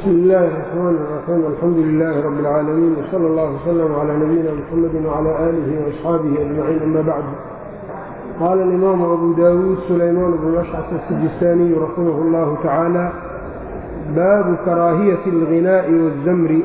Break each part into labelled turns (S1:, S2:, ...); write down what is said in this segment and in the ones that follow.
S1: bsm illaahi الرaxmaan الraxiim alxamdu lilaahi rabi اlcaalamiin wsala اllah wslm clى nabiyina mxamadi wclى aalihi وaصxaabihi ajmaciin ama bacd qaala alimaamu abu dawuud sulaymaan bnu mashcas asijistaaniyu raximah اllahu tacaala baabu karaahiyati اlغinaaءi wالzamri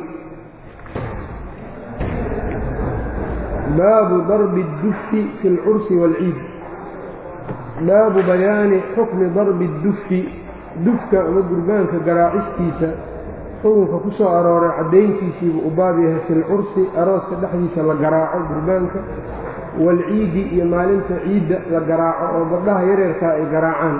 S1: baabu darbi اdufi fi اlcursi wاlciid baabu bayaani xukmi darbi اdufi dufka ama gurbaanka garaacistiisa xukunka ku soo arooray caddayntiisiibuu u baab yahay fi lcursi arooska dhexdiisa la garaaco gurbaanka waalciidi iyo maalinta ciidda la garaaco oo gabdhaha yareerkaa ay garaacaan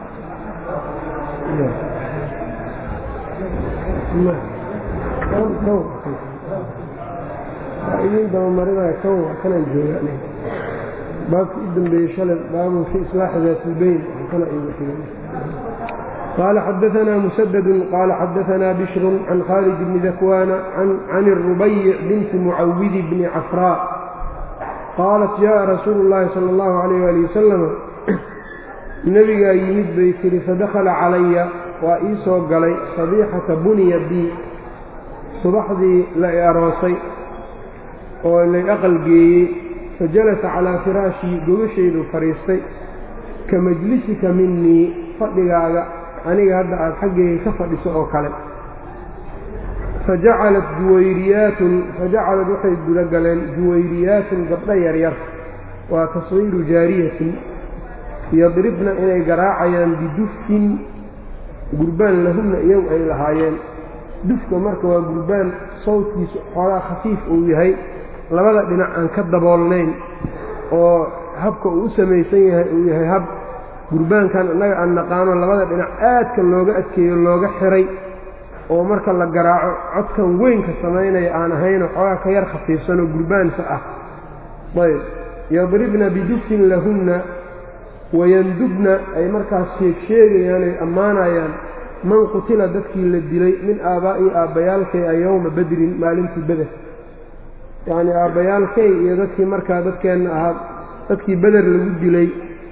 S1: idin dabamarinaya kan kanaan jooga baabkii u dambeeyey shalay baabun fi islaaxi daatiilbeyn kana igu xigan qال xdثna mسdd qال xdثna bشhr عن khالد بن ذكوان عن الربيع بنت معwd بن cفراء qاaلت جاء رasuuل اللhi صلى الله عليه وaلي وسلم nebigaa yimid bay tihi fadakla calaya waa ii soo galay صaبيxata bunya bi subaxdii la i aroosay oo lay aqalgeeyey fajalasa calىa firaashii gogashaydu fadhiistay ka majlisika minii fadhigaaga aniga hadda aada xaggeyga ka fadhiso oo kale fajacalat juwayriyaatun fajacalad waxay guda galeen juwayriyaatun gabdho yaryar waa taswiiru jaariyatin yadribna inay garaacayaan bidufin gurbaan lahunna iyagu ay lahaayeen dufka marka waa gurbaan sawdkiisu xoogaa khafiif uu yahay labada dhinac aan ka daboolnayn oo habka uu u samaysan yahay uu yahay hab gurbaankan innaga aan naqaano labada dhinac aadka looga adkeeyo looga xiray oo marka la garaaco codkan weynka samaynaya aan ahaynoo xoogaa ka yar khafiifsanoo gurbaansa ah ayb yadribna bidufin lahunna wayandubna ay markaas sheegsheegayaan ay ammaanayaan man qutila dadkii la dilay min aabbaa'i aabbayaalkay a yowma badrin maalintii beder yacnii aabbayaalkay iyo dadkii markaa dadkeenna ahaa dadkii beder lagu dilay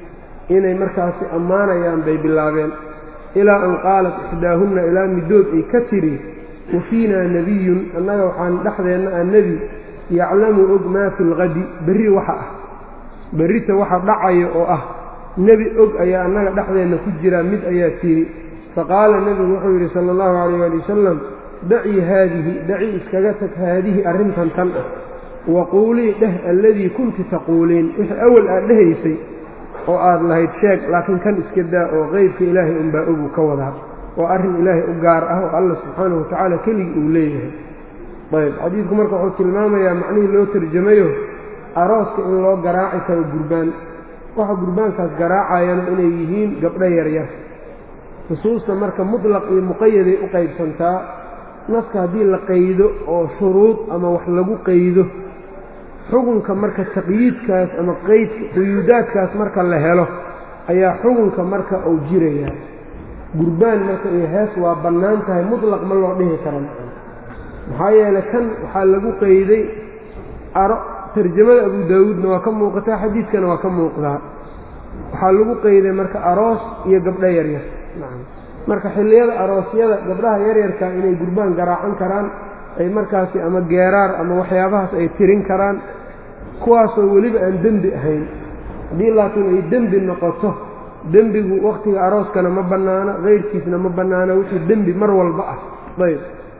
S1: inay markaasi ammaanayaan bay bilaabeen ilaa an qaalat ixdaahunna ilaa middood ay ka tidhi wa fiinaa nebiyun annaga waxaan dhexdeenna ah nebi yaclamu og maa fi lqadi berri waxa ah berrita waxa dhacayo oo ah nebi og ayaa annaga dhexdeenna ku jiraa mid ayaa tidhi faqaala nebigu wuxuu yidhi sala allahu calayh waali wasalam dacii haadihi daci iskaga tag haadihi arrintan tan ah waquulii dheh alladii kunti taquuliin wixii awal aad dhehaysay oo aad lahayd sheeg laakiin kan iska daa oo qeybka ilaahay unbaa ogu ka wadaa oo arrin ilaahay u gaar ah oo alla subxaanahu watacaala keligii uu leeyahay ayb xadiidku marka wuxuu tilmaamayaa macnihii loo tarjamayo arooska in loo garaaci karo gurbaan waxa gurbaankaas garaacayana inay yihiin gabdho yaryar nusuusta marka mutlaq iyo muqayaday u qaybsantaa naska haddii la qaydo oo shuruud ama wax lagu qaydo xukunka marka taqyiidkaas ama qeydka quyuudaadkaas marka la helo ayaa xukunka marka uu jirayaa gurbaan marka iyo hees waa bannaan tahay mutlaq ma loo dhihi karo maxaa yeelay kan waxaa lagu qeyday aro tarjamada abu daawuudna waa ka muuqataa xadiidkana waa ka muuqdaa waxaa lagu qeyday marka aroos iyo gabdho yaryar marka xilliyada aroosyada gabdhaha yaryarka inay gurbaan garaacan karaan ay markaasi ama geeraar ama waxyaabahaas ay tirin karaan kuwaasoo weliba aan dembi ahayn haddii laakiin ay dembi noqoto dembigu wakhtiga arooskana ma bannaano keyrkiisna ma bannaano wixii dembi mar walba ah ayb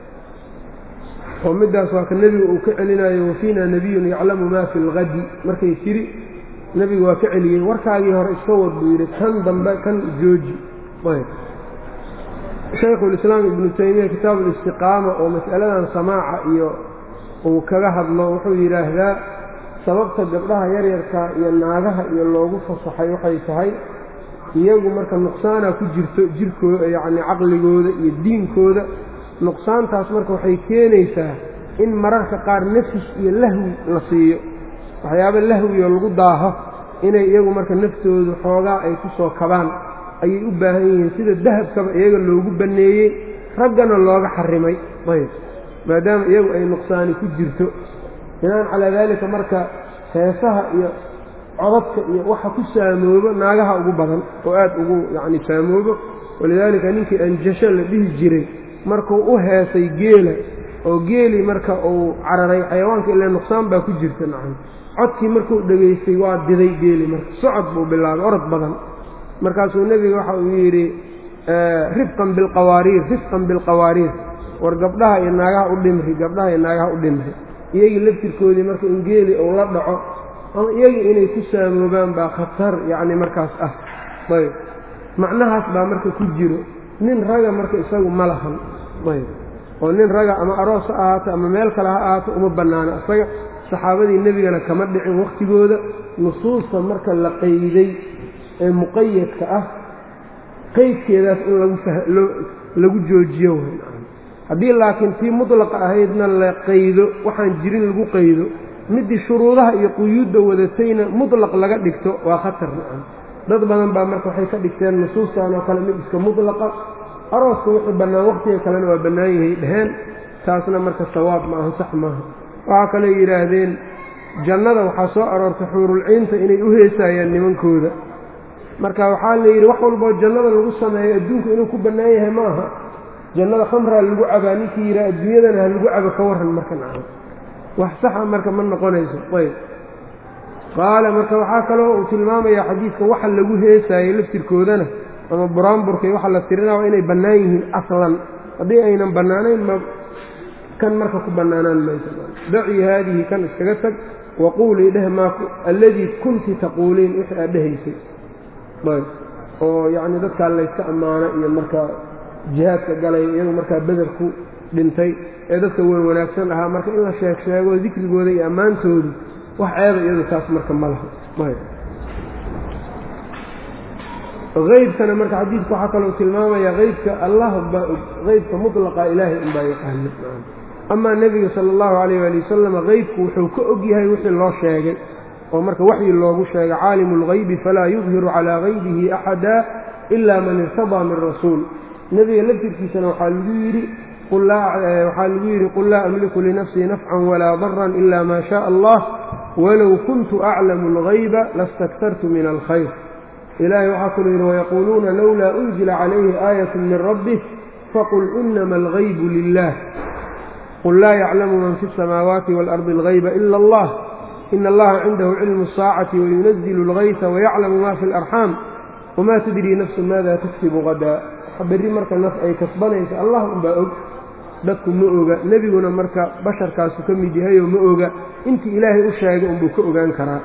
S1: oo middaas waa ka nebiga uu ka celinayo wafiina nebiyun yaclamu maa fi lqadi markay tiri nebigu waa ka celiyey warkaagii hore iska wad buu yidhi kan dambe kan jooji ayb shaykhulislaam ibnu taymiya kitaabu listiqaama oo mas'aladan samaaca iyo uu kaga hadlo wuxuu yidhaahdaa sababta gabdhaha yaryarka iyo naagaha iyo loogu fasaxay waxay tahay iyagu marka nuqsaana ku jirto jirkooda yacni caqligooda iyo diinkooda nuqsaantaas marka waxay keenaysaa in mararka qaar nafis iyo lahwi la siiyo waxyaaba lahwioo lagu daaho inay iyagu marka naftoodu xoogaa ay ku soo kabaan ayay u baahan yihiin sida dahabkaba iyaga loogu banneeyey raggana looga xarimay ayb maadaama iyagu ay nuqsaani ku jirto binaan calaa daalika marka heesaha iyo codadka iyo waxa ku saamoobo naagaha ugu badan oo aad ugu yacni saamoobo walidaalika ninkii anjasho la dhihi jiray markuu u heesay geela oo geelii marka uu cararay xayawaanka ilaa nuqsaan baa ku jirta nacam codkii markuu dhegaystay waa diday geeli marka socod buu bilaabay orod badan markaasuu nebiga waxa uu yidhi rifqan bilqawaariir rifqan bilqawaariir war gabdhaha iyo naagaha u dhimri gabdhaha iyo naagaha u dhimri iyagii laftirkoodii marka in geeli uu la dhaco ama iyagii inay ku saamoobaan baa khatar yacni markaas ah ayb macnahaas baa marka ku jiro nin raga marka isagu ma lahan ayb oo nin raga ama aroos ha ahaato ama meel kale ha ahaato uma bannaano isaga saxaabadii nebigana kama dhicin wakhtigooda nusuusta marka la qayday ee muqayadka ah qaydkeedaas in lagu lagu joojiyo haddii laakiin tii mudlaqa ahaydna la qaydo waxaan jirin lagu qaydo midii shuruudaha iyo quyuudda wadatayna mudlaq laga dhigto waa khatar nacam dad badan baa marka waxay ka dhigteen nusuustan oo kale mid iska mudlaqa arooska wuxuu bannaan wakhtiga kalena waa bannaan yahay dheheen taasna marka sawaab ma aha sax maaha waxaa kaloo yidhaahdeen jannada waxaa soo aroortay xuurulciinta inay u heesaayaan nimankooda marka waxaa la yidhi wax walboo jannada lagu sameeyo adduunku inuu ku bannaan yahay ma aha jannada khamraa lagu cabaa ninkii yidhaha adduunyadana ha lagu cabo ka warran marka nacam wax saxa marka ma noqonayso ayb qaala marka waxaa kaloo uu tilmaamayaa xadiidka waxa lagu heesaayey laftirkoodana ama buraanburka iyo waxa la tirinaa waa inay bannaan yihiin aslan haddii aynan bannaanayn ma kan marka ku bannaanaan mayso dacii haadihi kan iskaga tag waquulii dheh maa alladii kunti taquuliin wixii aad dhehaysay ayb oo yacni dadkaa layska ammaano iyo markaa jihaadka galay iyagu markaa beder ku dhintay ee dadka wan wanaagsan ahaa marka in la sheeg sheego dikrigooda iyo ammaantoodu wax ceeba iyadu taas marka ma laha aybkana marka xadiidku waxaa kaloo tilmaamaya aybka allah baa og aybka mutlaqa ilaahay unbaa yaqaana amaa nebiga sala allahu calayh waali wasalam aybku wuxuu ka og yahay wixii loo sheegay oo marka waxyi loogu sheegay caalimu اlgaybi falaa yudhiru calaa gaybihi axada ila man irtadaa min rasuul nebiga laftirkiisana waxaa lagu yidhi waxaa lagu yidhi qul laa amliku linafsii nafcan walaa daran ila ma shaء allah walow kuntu aclamu اlgayba lastaktartu min alkhayr ilahay waxaa kaluu yidhi wayaquuluuna lowlaa unzila calayhi aayat min rabbih faqul inama algaybu lilah qul laa yaclamu man fi الsamaawaati wاlardi اlgayba ila allah ina allaha cindahu cilmu الsaacati wayunazilu اlgaysa wayaclamu ma fi اlarxaam wma tadrii nafsu maada taksibu qadaa berri marka naf ay kasbanayso allah unbaa og dadku ma oga nebiguna marka basharkaasu ka mid yahayoo ma oga intii ilaahay u sheegay unbuu ka ogaan karaa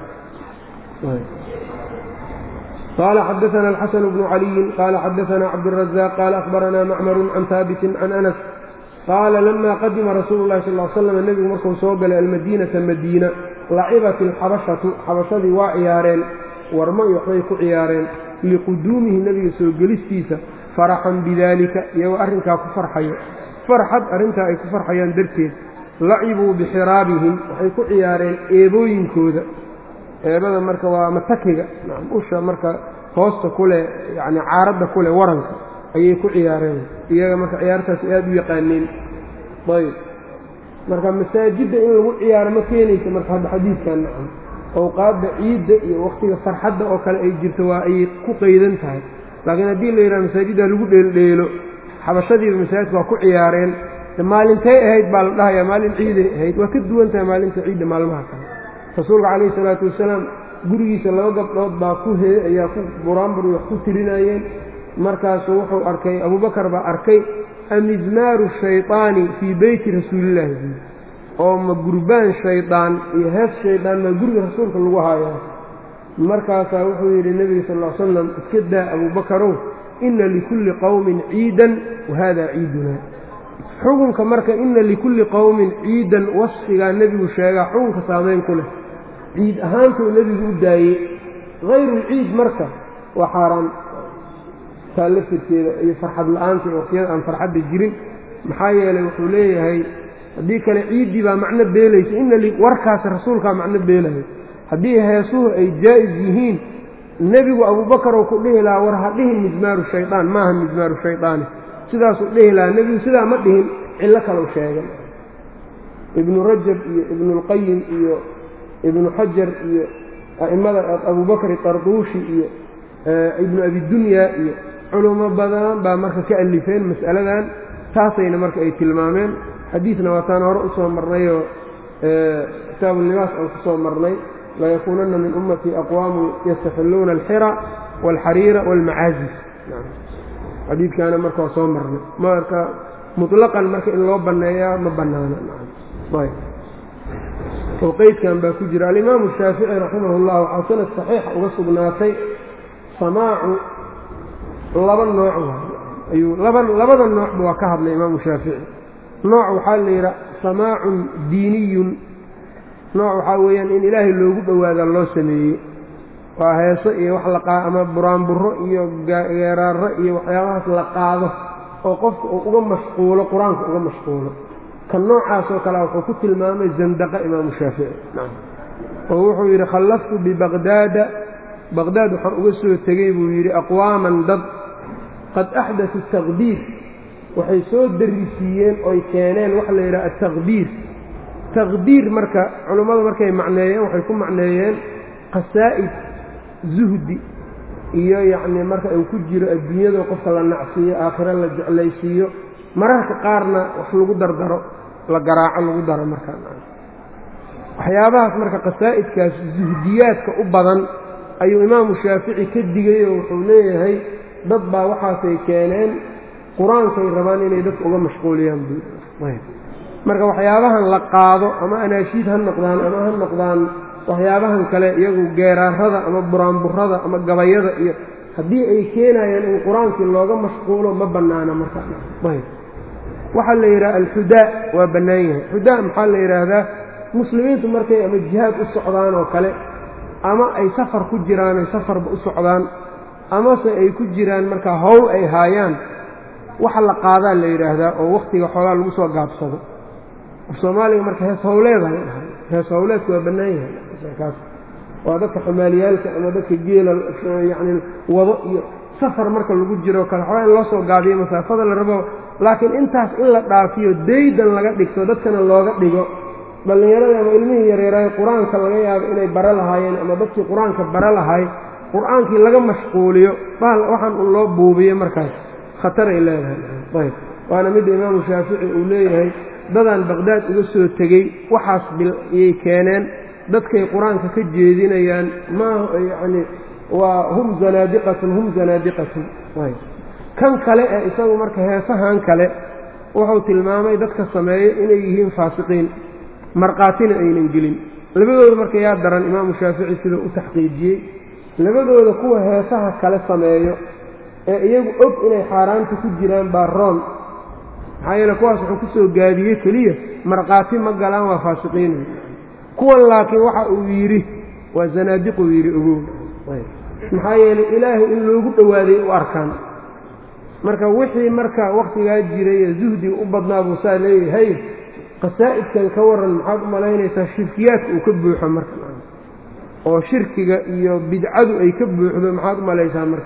S1: qaala xadaana alxasan bnu caliyin qaala xadaana cabdالrazaaq qaala ahbaranaa macmaru can haabitin can anas qaala lama qadima rasuulu lahi sal slam nebigu markuu soo galay almadiinata madiina lacibat alxabashatu xabashadii waa ciyaareen warmo iyo waxbay ku ciyaareen liquduumihi nebiga soo gelistiisa faraxan bidaalika iyagoo arrinkaa ku farxayo farxad arrintaa ay ku farxayaan darteed lacibuu bixiraabihim waxay ku ciyaareen eebooyinkooda eebada marka waa matakiga usha marka hoosta kuleh yacni caaradda kuleh waranka ayay ku ciyaareen iyaga marka ciyaartaas aada u yaqaaneen ayb marka masaajidda in lagu ciyaaro ma keenaysa marka hadda xadiidkan nacam awqaadda ciidda iyo wakhtiga farxadda oo kale ay jirto waa ayay ku qaydan tahay laakiin haddii la yidhaha masaajidda lagu dheeldheelo xabashadiiba masaajidka waa ku ciyaareen maalintay ahayd baa la dhahayaa maalin ciiday ahayd waa ka duwan tahay maalinta ciidda maalmaha kale rasuulka calayhi salaatu wasalaam gurigiisa laba gabdhood baa ku he ayaa ku buraanbur wax ku tirinayeen markaasuu wuxuu arkay abubakar baa arkay amizmaaru shayطaani fii beyti rasuulillahi buui oo ma gurbaan shaydaan iyo hees shaydaan maa guriga rasuulka lagu haayaa markaasaa wuxuu yidhi nebiga sal ll slam iska daa abubakarow inna likulli qowmin ciidan wa hada ciiduna xukunka marka inna likulli qowmin ciidan wasfigaa nebigu sheegaa xukunka saamayn ku leh ciid ahaantuu nebigu u daayey hayrulciid marka waa xaaraan taa laftirkeeda iyo farxad la-aanta iyo waqtiyada aan farxadda jirin maxaa yeelay wuxuu leeyahay haddii kale ciiddii baa macno beelaysa ina warkaasi rasuulkaa macno beelayo haddii heesuhu ay jaa'is yihiin nebigu abuubakarow ku dhihi lahaa war ha dhihin mizmaaru shaydaan maaha mizmaaru shaydaani sidaasuu dhihi lahaa nebigu sidaa ma dhihin cillo kalau sheegay ibnu rajab iyo ibnuulqayim iyo ibnu xajar iyo a'immada abubakar tarduushi iyo ibnu abidunya iyo culummo badan baa marka ka alifeen mas'aladan taasayna marka ay tilmaameen xadiidna waataan hore usoo marnayoo kitaabulibaas aan kusoo marnay layakuunanna min ummatii aqwaamu yastaxilluuna alxira waalxariira waalmacaazif xadiidkaana marka waa soo marnay marka muطlaqan marka in loo banneeyaa ma bannaana oo qeydkan baa ku jira alimaamu shaafici raximah اllah waxaa sanad saxiixa uga sugnaatay samaacu laba nooc ayuu laba labada noocba waa ka hadlay imaamu shaafici nooc waxaa la yidhaha samaacun diiniyun nooc waxaa weeyaan in ilaahay loogu dhowaada loo sameeyey waa heeso iyo wax laqaa ama buraanburo iyo geeraaro iyo waxyaabahaas la qaado oo qofka uu uga mashquulo qur-aanka uga mashquulo kan noocaasoo kale wuxuu ku tilmaamay zandaqa imaamu shaafici oo wuxuu yidhi khallaftu bibaqdaada baqdaad waxaan uga soo tegey buu yidhi aqwaaman dad qad axdatu taqdiir waxay soo darisiiyeen oy keeneen waxa la yidhaha ataqdiir taqdiir marka culummadu markay macneeyeen waxay ku macneeyeen qasaa'id zuhdi iyo yacnii marka uu ku jiro adduunyado qofka la nacsiiyo aakhiro la jeclaysiiyo mararka qaarna wax lagu dardaro la garaaco lagu daro markaa waxyaabahaas marka qasaa'idkaas zuhdiyaadka u badan ayuu imaamu shaafici ka digay oo wuxuu leeyahay dad baa waxaasay keeneen qur-aankay rabaan inay dadka uga mashquuliyaan buu marka waxyaabahan la qaado ama anaashiid ha noqdaan ama ha noqdaan waxyaabahan kale iyagu geeraarada ama buraanburada ama gabayada iyo haddii ay keenayaan in qur-aankii looga mashquulo ma bannaana marka waxaa la yidhaha alxudaa waa bannaan yahay xudaa maxaa la yidhaahdaa muslimiintu markay ama jihaad u socdaan oo kale ama ay safar ku jiraan ay safarba u socdaan amase ay ku jiraan markaa howl ay haayaan waxa la qaadaa la yidhaahdaa oo wakhtiga xoogaa lagu soo gaabsado af soomaaliga marka hees howleeda la dhahay hees howleedku waa bannaan yahay kaas waa dadka xamaaliyaalka ama dadka geela yacni wado iyo safar marka lagu jiro kale xoogaa in loo soo gaabiyo masaafada la rabo laakiin intaas in la dhaafiyo daydan laga dhigto dadkana looga dhigo dhallinyarada ama ilmihii yareeraay qur-aanka laga yaabo inay bare lahaayeen ama dadkii qur-aanka bare lahay qur-aankii laga mashquuliyo waxaan un loo buubiyo markaas khataray leedahay ayb waana midda imaamu shaafici uu leeyahay dadaan baqdaad uga soo tegey waxaas iyay keeneen dadkay qur-aanka ka jeedinayaan ma yacni waa hum zanaadiqatun hum zanaadiqatun ayb kan kale ee isagu marka heesahan kale wuxuu tilmaamay dadka sameeyo inay yihiin faasiqiin markhaatina aynan gelin labadooda marka yaa daran imaamu shaafici siduu u taxqiijiyey labadooda kuwa heesaha kale sameeyo ee iyagu og inay xaaraanta ku jiraan baa roon maxaa yeele kuwaas wuxuu ku soo gaabiyey keliya markhaati ma galaan waa faasiqiin kuwan laakiin waxa uu yidhi waa zanaadiquu yidhi ogow maxaa yeelay ilaahay in loogu dhowaaday u arkaan marka wixii marka wakhtigaa jiray ee zuhdiga u badnaa buu saa leeyahay qasaa'idkan ka waran maxaad u malaynaysaa shirkiyaadka uu ka buuxo marka oo shirkiga iyo bidcadu ay ka buuxdo maxaad u malaysaa marka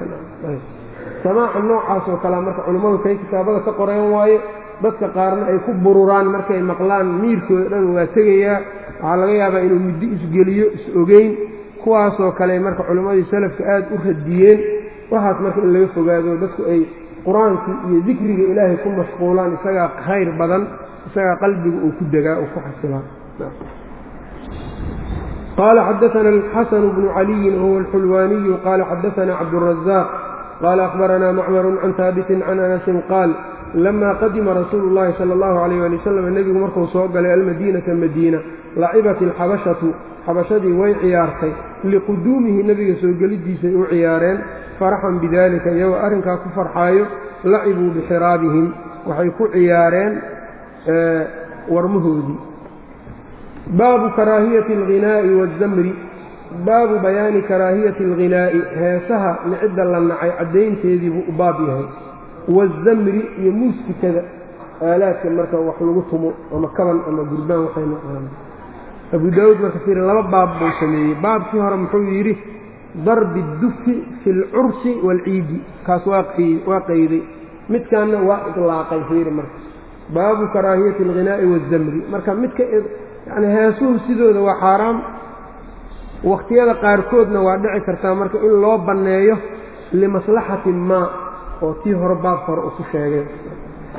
S1: samaaca noocaas oo kalea marka culummadu kay kitaabada ka qoreen waaye dadka qaarna ay ku bururaan markay maqlaan miirkooda dhan waa tegayaa waxaa laga yaabaa inuu muddo isgeliyo is-ogeyn kuwaasoo kale marka culimmadii salafka aad u radiyeen waxaas marka in laga fogaado dadku ay qur-aankii iyo dikriga ilaahay ku mashquulaan isagaa khayr badan isagaa qalbiga uu ku degaa uu ku xasilaa qaala xadaana alxasanu bnu caliyin wahuwa alxulwaaniyu qaala xadaana cabdurazaaq qaala akhbaranaa macmaru can haabitin can anasin qaal lama qadima rasuulu llahi sala allahu alayh ali wasalam nebigu markuu soo galay almadiinata madiina lacibat alxabashatu xabashadii way ciyaartay liquduumihi nebiga soo geliddiisay u ciyaareen faraxan bidalika iyagoo arrinkaa ku farxaayo lacibuu bixiraabihim waxay ku ciyaareen warmahoodii baabu karaahiyati alghinaa'i waazamri baabu bayaani karaahiyati alghinaa'i heesaha nicidda la nacay caddaynteedii buu u baab yahay waazamri iyo muusikada aalaadka marka wax lagu tumo ama kaban ama gurbaan waxay noqdaan abu daawuud marka fiiri laba baab buu sameeyey baabkii hore muxuu yidhi darbi dufi fi alcursi waalciidi kaas waa qayday midkaanna waa ilaaqay fiiri marka baabu karaahiyati alghinaa'i waazamri marka midka yani heesuhu sidooda waa xaaraam wakhtiyada qaarkoodna waa dhici kartaa marka in loo banneeyo limaslaxatin maa oo tii hore baabka hore uu ku sheegay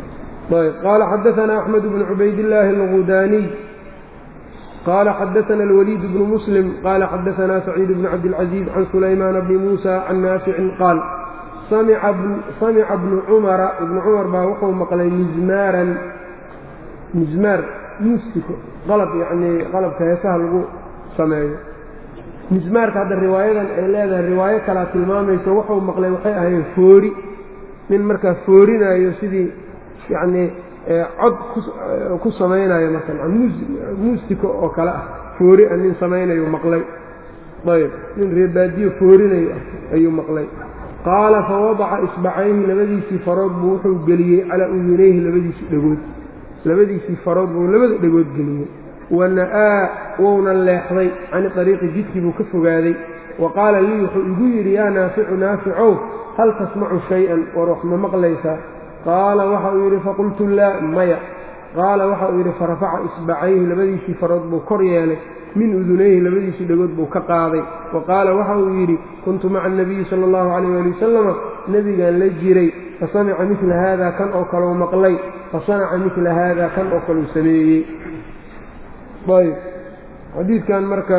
S1: ayb qaala xadaثna أxmed bn cubayd الlaahi الغudaniy qala xadaثna الwlيid bn msلm qala xadaثna سacيid bn cabdالcaزيز can sulaymaan bni muسى can naaficin qaal samica bnu cumara ibnu cumar baa wuxuu maqlay mizmaaran mizmaar muusiko qalab yacnii qalabka heesaha lagu sameeyo mismaarka hadda riwaayadan ay leedahay riwaayo kalaa tilmaamayso wuxuu maqlay waxay ahayn foori nin markaa foorinayo sidii yacnii cod ku samaynayo marka muusiko oo kale ah foori a nin samaynayu maqlay ayb nin reebaadiyo foorinayo ah ayuu maqlay qaala fawadaca isbacayhi labadiisii farood buu wuxuu geliyey calaa udunayhi labadiisii dhegood labadiisii farood buu labada dhegood geliyey wana'aa wouna leexday cani ariiqi jidkii buu ka fogaaday wa qaala lii wuxuu igu yidhi yaa naaficu naaficow hal tasmacu shay-an war wax ma maqlaysaa qaala waxa uu yidhi faqultu laa maya qaala waxa uu yidhi farafaca isbacayhi labadiisii farood buu kor yeelay min udunayhi labadiisii dhegood buu ka qaaday wa qaala waxa uu yidhi kuntu maca anabiyi sala allahu calayh ali wasalama nebigaan la jiray fasamica midla haada kan oo kaleu maqlay fasanaca midla haada kan oo kaleu sameeyey ayb xadiidkan marka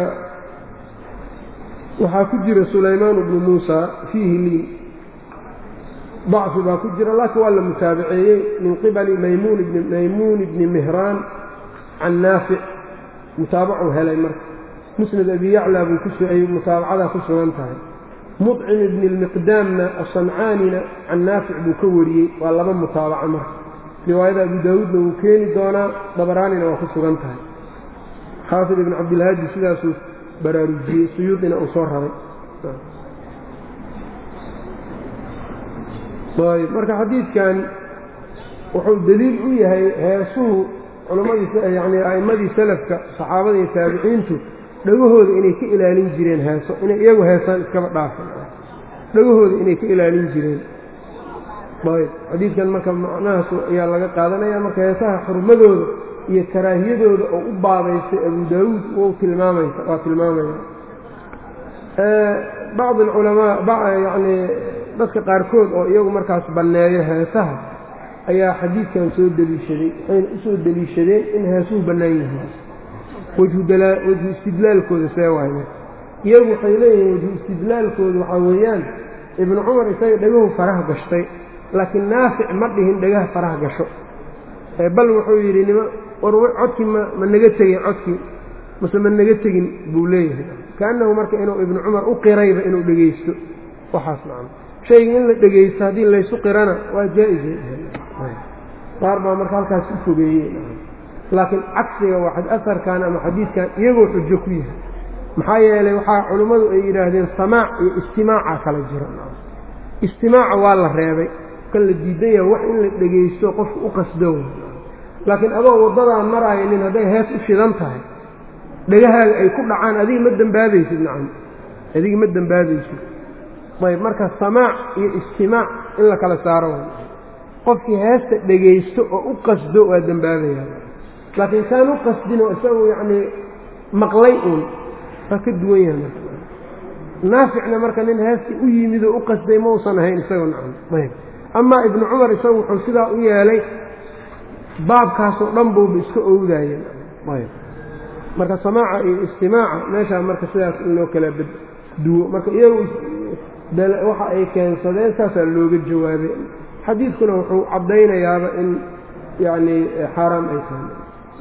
S1: waxaa ku jira sulaymaan bnu muusa fiihi liin dacfi baa ku jira laakiin waa la mutaabaceeyey min qibali maymuun bni mihraan can naafic mutaabacuu helay marka musnad abi yaclaa buu kuay mutaabacadaa ku sugan tahay muطcim ibni اlmiqdaamna asancaanina can naafic buu ka wariyey waa laba mutaabaco marka riwaayada abu daawuudna wuu keeni doonaa dabaraanina waa ku sugan tahay xaafid ibn cabdilhaadi sidaasuu baraarujiyey suyuudina uu soo raray ayb marka xadiidkan wuxuu deliil u yahay heesuhu culammadii yani a'immadii salafka saxaabada iyo taabiciintu dhagahooda inay ka ilaalin jireen heeso inay iyagu heesaan iskaba dhaafan dhagahooda inay ka ilaalin jireen ayb xadiidkan marka macnahaas ayaa laga qaadanaya marka heesaha xurmadooda iyo karaahiyadooda oo u baabaystay abu daawuud wou tilmaamaysa waa tilmaamaya bacd alculamaa yacnii dadka qaarkood oo iyagu markaas banneeyo heesaha ayaa xadiidkan soo deliishaday waxayna u soo deliishadeen in heesuhu bannaan yihiin wejhu istidlaalkooda see waay iyagu waxay leeyihiin wejhu istidlaalkooda waxaa weeyaan ibnu cumar isaga dhegahu faraha gashtay laakiin naafic ma dhihin dhegaha faraha gasho bal wuxuu yidhi nima war codkii ma ma naga tegin codkii mase ma naga tegin buu leeyahay kaannahu marka inuu ibnu cumar u qirayba inuu dhegaysto waxaas macna shayga in la dhegaysto haddii laysu qirana waa jaa-isay qaar baa marka halkaas u fogeeyey laakiin cagsiga waa asarkan ama xadiidkan iyagoo xujo ku yahay maxaa yeelay waxaa culimmadu ay yidhaahdeen samaac iyo istimaaca kala jira istimaaca waa la reebay kan la diidan yaha wax in la dhegaysto qofku u qasdo laakiin adoo waddadaa maraaya nin hadday hees u shidan tahay dhegahaaga ay ku dhacaan adiga ma dembaabaysid nacam adiga ma dembaabaysid ayb marka samaac iyo istimaac in la kala saaro qofkii heesta dhegaysto oo u qasdo waa dembaabaya laakiin kaan u qasdinoo isagu yacnii maqlay uun waa ka duwan yahay marka naaficna marka nin heestii u yimid oo u qasday mausan ahayn isagoo nacam ayb amaa ibnu cumar isagu wuxuu sidaa u yeelay baabkaasoo dhan buuba iska owdaayeen ayb marka samaaca iyo istimaaca meeshaa marka sidaas in loo kala duwo marka iyagu waxa ay keensadeen saasaa looga jawaabay xadiidkuna wuxuu caddaynayaaba in yacnii xaaraam ay tahay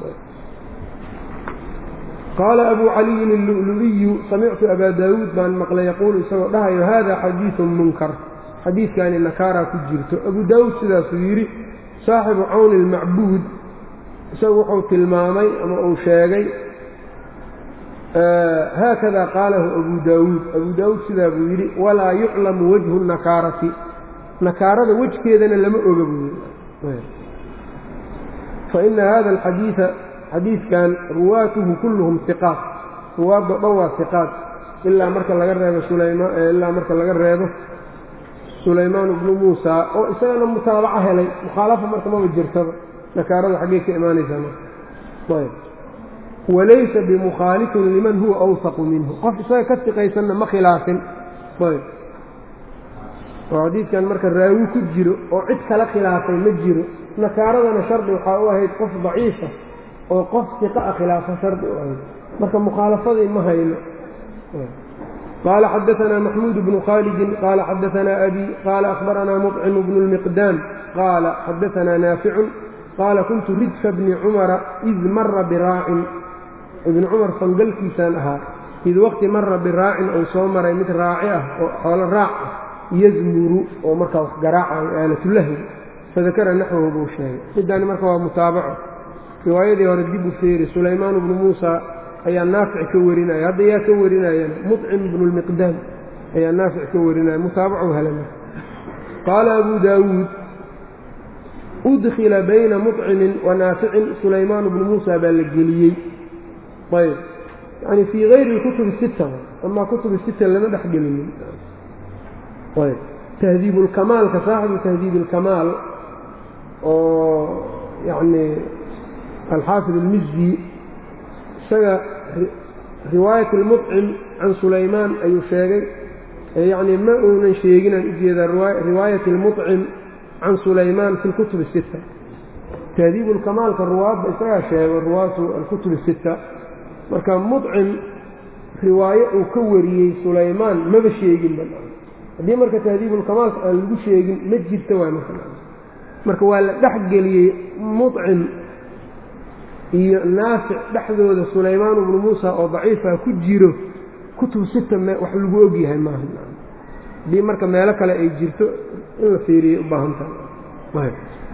S1: qaala abu caliyin illu'lu'iyu samictu abaa daawuud baan maqlay yaquulu isagoo dhahayo hada xadiidun munkar xadiidkaani nakaaraa ku jirto abu daawuud sidaasuu yidhi saaxibu cawni ilmacbuud isagu wuxuu tilmaamay ama uu sheegay haakada qaalahu abu daawuud abu daawuud sidaa buu yidhi walaa yuclamu wajhu nakaarati nakaarada wejkeedana lama oga buu yidhi faina hada alxadiida xadiidkan ruwaatuhu kulluhum iqaat ruwaaddo dhan waa iqaat ilaa marka laga reebo sulaymaan ilaa marka laga reebo sulaymaan ibnu muusa oo isagana mutaabaco helay mukhaalafa marka maba jirtaba nakaarada xaggee ka imaanaysaa marka ayb walaysa bimukhaalifin liman huwa awsaqu minhu qof isaga ka siqaysanna ma khilaafin ayb oo xadiidkan marka raawi ku jiro oo cid kala khilaafay ma jiro nakaaradana shardi waxaa u ahayd qof daciifa oo qof siqa a khilaafa shardi u ahayd marka mukhaalafadii ma hayno qaala xadaanaa maxmuud bnu khaalidin qaala xadaanaa abi qaala akhbaranaa muطcimu bnu lmiqdaam qaala xadaanaa naaficun qaala kuntu ridfa bni cumara id mara biraacin ibni cumar fangalkiisaan ahaa id waqti mara biraacin ou soo maray mid raaci ah oo xoolo raac ah yazmuru oo markaa wax garaacayo aalatulahwi fadakara naxwahu buu sheegay middaani marka waa mutaabaco riwaayadii hore dib u feeri sulaymaan bnu muusa ayaa naafic ka warinaya hadda yaa ka warinayana muطcim bnu lmiqdaam ayaa naafic ka warinaya mutaabacu helama qaala abu daawuud udkila bayna muطcimin wa naaficin sulaymaan bnu muusa baa la geliyey ayb yani fii hayri kutubi sita amaa kutubi sita lama dhex gelinin ayb tahdiibulkamaalka saaxibu tahdiib ilkamaal oo yacni alxaafid almizdi isaga riwaayat almuطcim can sulaymaan ayuu sheegay yacni ma uunan sheeginaan ujeedaa riwaayat almuطcim can sulaymaan fi lkutub الsita tahdiib ulkamaalka ruwaadda isagaa sheego ruwaatu alkutub الsita marka muطcim riwaaye uu ka wariyey sulaymaan maba sheeginba haddii marka tahdiibulkamaalka aan lagu sheegin ma jirta waay marka marka waa la dhex geliyey muطcim iyo naafic dhexdooda sulaymaan bnu muusa oo daciifa ku jiro kutub sita wax lagu ogyahay maaha haddii marka meelo kale ay jirto in la fiiriyay u baahan tahay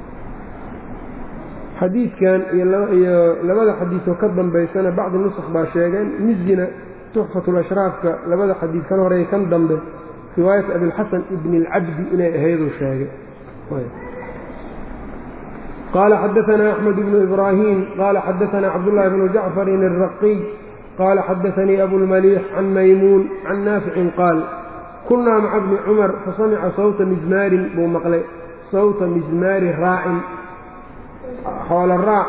S1: xadiidkan iyo labada xadiidoo ka dambaysana bacdi nusakh baa sheegeen mizina tuxfatulashraafka labada xadiid kan horey kan dambe riwaayat abilxasan ibni اlcabdi inay ahayduu sheegay qaala xadaanaa axmed bnu ibraahim qaala xadaanaa cabdullahi bnu jacfarin الraqiy qaala xadaanii abulmaliix can maymuun can naaficin qaal kunnaa maca bni cumar fasamica sawta mizmaarin buu maqlay sawta mizmaari raacin xoolo raac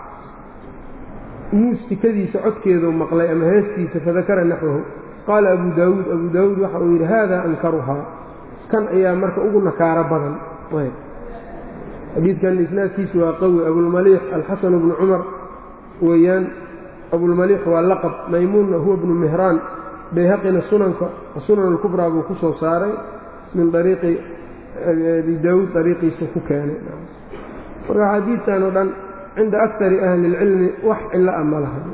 S1: muustikadiisa codkeeduu maqlay ama heestiisa fadakara naxwahu qaala abu daawuud abu daawuud waxa uu yidhi haada ankaruhaa kan ayaa marka ugu nakaaro badan xadiidkan isnaadkiisu waa qawi abulmaliix alxasanu bnu cumar weeyaan abulmaliix waa laqab maymuunna huwa bnu mihraan bayhaqina sunanka sunan alkubraa buu ku soo saaray min ariiqi abi daawuud ariiqiisa ku keenay marka xadiidkan oo dhan cinda akari ahli اlcilmi wax cilo a ma laha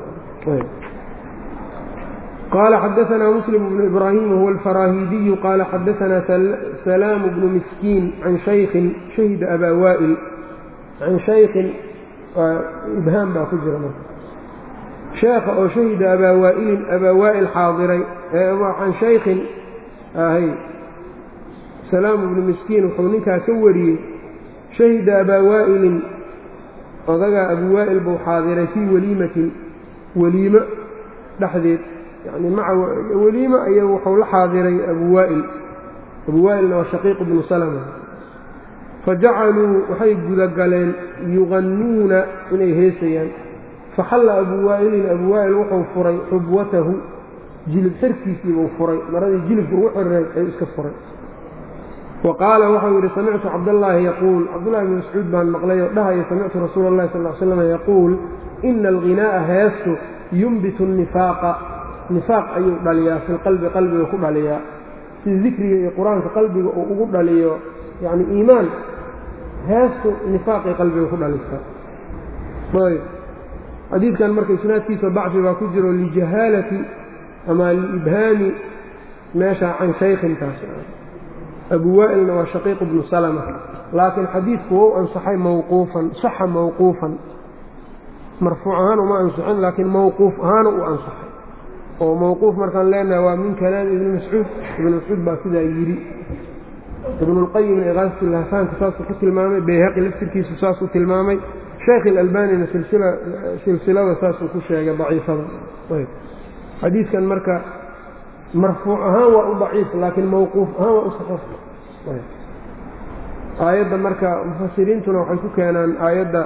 S1: qaala xadaanaa muslim bnu ibraahim wahuwa alfaraahiidiyu qaala xadaanaa salaamu bnu miskiin can shaykhin shahida abaa waa'il can shaykhin ibhaam baa ku jira marka sheekha oo shahida abaa waa'ilin abaa waa'il xaadiray can shaykhin ahay salaamu bnu miskiin wuxuu ninkaa ka wariyey shahida abaa waa'ilin odagaa abu waa'il buu xaadiray fii weliimatin weliimo dhexdeed yani maca weliimo aya wuxuu la xaadiray abu waa'il abu waa'ilna waa shaqiiq bnu salama fajacaluu waxay gudagaleen yuqannuuna inay heesayaan faxalla abu waa'ilin abu waa'il wuxuu furay xubwatahu jilib xirkiisiibuu furay maradii jilibka ugu xiriray ayuu iska furay wa qaala waxau yidhi samictu cabdallaahi yaquul cabdullahi bni mascuud baan maqlay oo dhahaya samictu rasuula allahi sal l slam yaquul ina alghinaa'a heestu yumbitu nifaaqa nifaaq ayuu dhaliyaa fi lqalbi qalbiga ku dhaliyaa si dikriga iyo qur-aanka qalbiga uu ugu dhaliyo yacni iimaan heestu nifaaqay qalbiga ku dhalisaa ayb xadiidkan marka isnaadkiisa dacfi baa ku jiro lijahaalati ama liibhaami meesha can shaykhintaas abu waa'ilna waa shaqiiq bnu salama laakiin xadiidku wou ansaxay mawquufan saxa mawquufan marfuuc ahaan uma ansixin laakiin mawquuf ahaana u ansaxay oo mawquuf markaan leenahay waa min kalaami ibni mascuud ibnu mascuud baa sidaa yidhi ibnulqayimna iqaasatulahfaanka saasuu ku tilmaamay bayhaqi laftirkiisu saasuu tilmaamay sheekh ilalbanina silsilada saasuu ku sheegay daciifada xadiidkan marka marfuuc ahaan waa u daciif laakiin mawquuf ahaan waa u saxiix aayadda marka mufasiriintuna waxay ku keenaan aayadda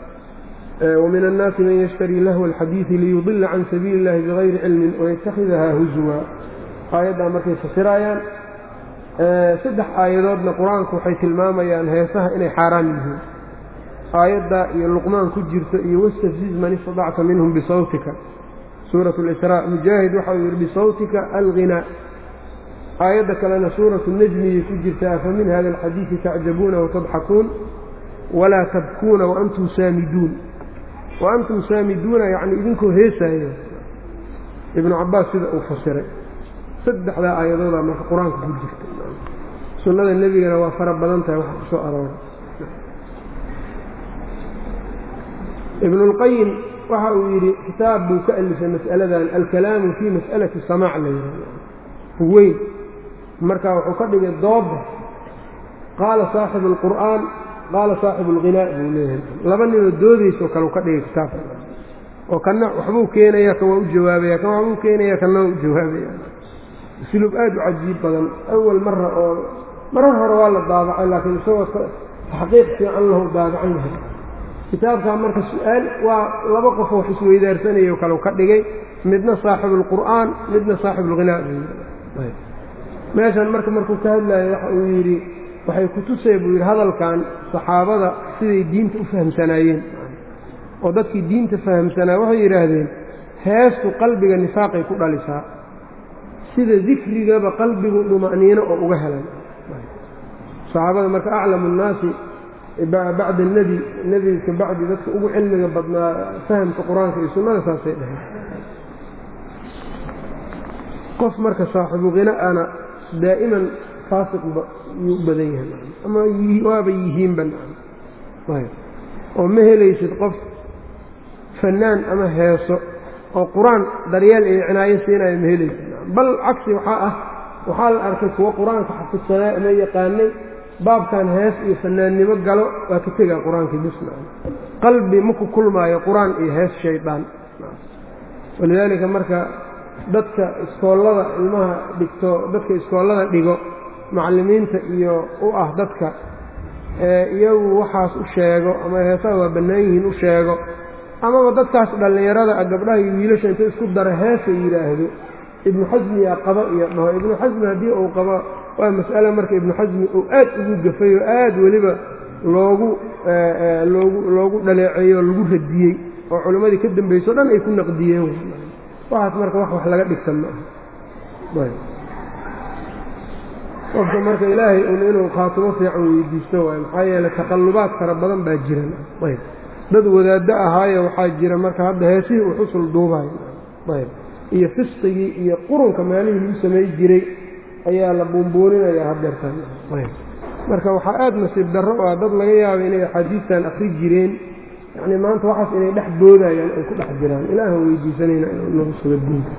S1: wamin annaasi man yashtarii lahwa alxadiidi liyudila can sabiili illahi bigayri cilmin waytakhidahaa huzwa aayaddaa markay fasiraayaan saddex aayadoodna qur-aanku waxay tilmaamayaan heesaha inay xaaraam yihiin aayadda iyo luqmaan ku jirto iyo wastafziz man istadacta minhum bisawtika suurat lisraa mujaahid waxa uu yidhi bisawtika alghinaa aayadda kalena suuratu najmiyay ku jirta afa min hada alxadiidi tacjabuuna watadxakuun walaa tabkuuna waantum saamiduun waantum saamiduuna yacni idinkoo heesaayo ibnu cabaas sida uu fasiray saddexdaa aayadoodaa marka qur-aanka ku jirta sunnada nebigana waa fara badan tahay waxa ku soo arooray ibnulqayim waxa uu yidhi kitaab buu ka alifay mas'aladan alkalaamu fii mas'alati samaac la yidhahdo weyn marka wuxuu ka dhigay dooda qaala saaxibu alqur'aan qaala saaxibu alghinaa buu leeyahay laba ninoo doodayso kale u ka dhigay kitaabka oo kanna waxbuu keenaya kan waa u jawaabaya kan waxbuu keenaya kanna waa u jawaabaya usluub aad u cajiib badan awal mara oo marar hore waa la daabacay laakiin isagoo taxqiiq fiican lahu daabacan yahay kitaabkaa marka su-aal waa laba qof wax isweydaarsanayao kale ka dhigay midna saaxibu alqur'aan midna saaxibu alghinaa buu yidhi meeshan marka markuu ka hadlayo waxa uu yidhi waxay ku tusay buu yidhi hadalkan saxaabada siday diinta u fahamsanaayeen oo dadkii diinta fahamsanaa waxay yidhaahdeen heestu qalbiga nifaaqay ku dhalisaa sida dikrigaba qalbigu dhuma'niino oo uga helan saxaabada marka aclamu nnaasi bacda nebi nebiga ka bacdi dadka ugu cilmiga badnaa fahamka qur-aanka iyo sunnada saasay dhaheen qof marka saaxibu hina-ana daa'iman faasiqba yuu u badan yahay ama waaba yihiinba oo ma helaysid qof fanaan ama heeso oo qur-aan daryeel iyo cinaayo siinayo ma helaysid bal cagsi waxaa ah waxaa la arkay kuwo qur-aanka xafidsanaa ama yaqaanay baabkan hees iyo fanaannimo galo waa ka tegaa qur-aankii bisna qalbi maku kulmaayo qur-aan iyo hees shaydaan walidaalika marka dadka iskoollada ilmaha dhigto dadka iskoollada dhigo macallimiinta iyo u ah dadka iyagu waxaas u sheego ama heesaha waa bannaan yihiin u sheego amaba dadkaas dhallinyarada ah gabdhaha iyo wiilasha inta isku dara heesa yidhaahdo ibnu xasmiyaa qaba iyo dhaho ibnu xasmi haddii uu qabo waa mas'ale marka ibnu xasmi uu aad ugu gafay oo aad weliba loogu loogu loogu dhaleeceeyo oo lagu radiyey oo culimmadii ka dambayso o dhan ay ku naqdiyeen waxaas marka wax wax laga dhigta ma aha qofka marka ilaahay un inuu khaatimo fiican weydiisto waayo maxaa yeeley taqallubaad fara badan baa jiran ayb dad wadaaddo ahaayo waxaa jira marka hadda heesihii uu xusul duubayo ayb iyo fisqigii iyo qurunka maalihii lagu samay jiray ayaa la buunbuuninaya hadeertan ayb marka waxaa aad nasiib darro ah dad laga yaaba inay axaadiistan akri jireen yacni maanta waxaas inay dhex boodayaan ay ku dhex jiraan ilaahan weydiisanayna inuu nagu sugo diinka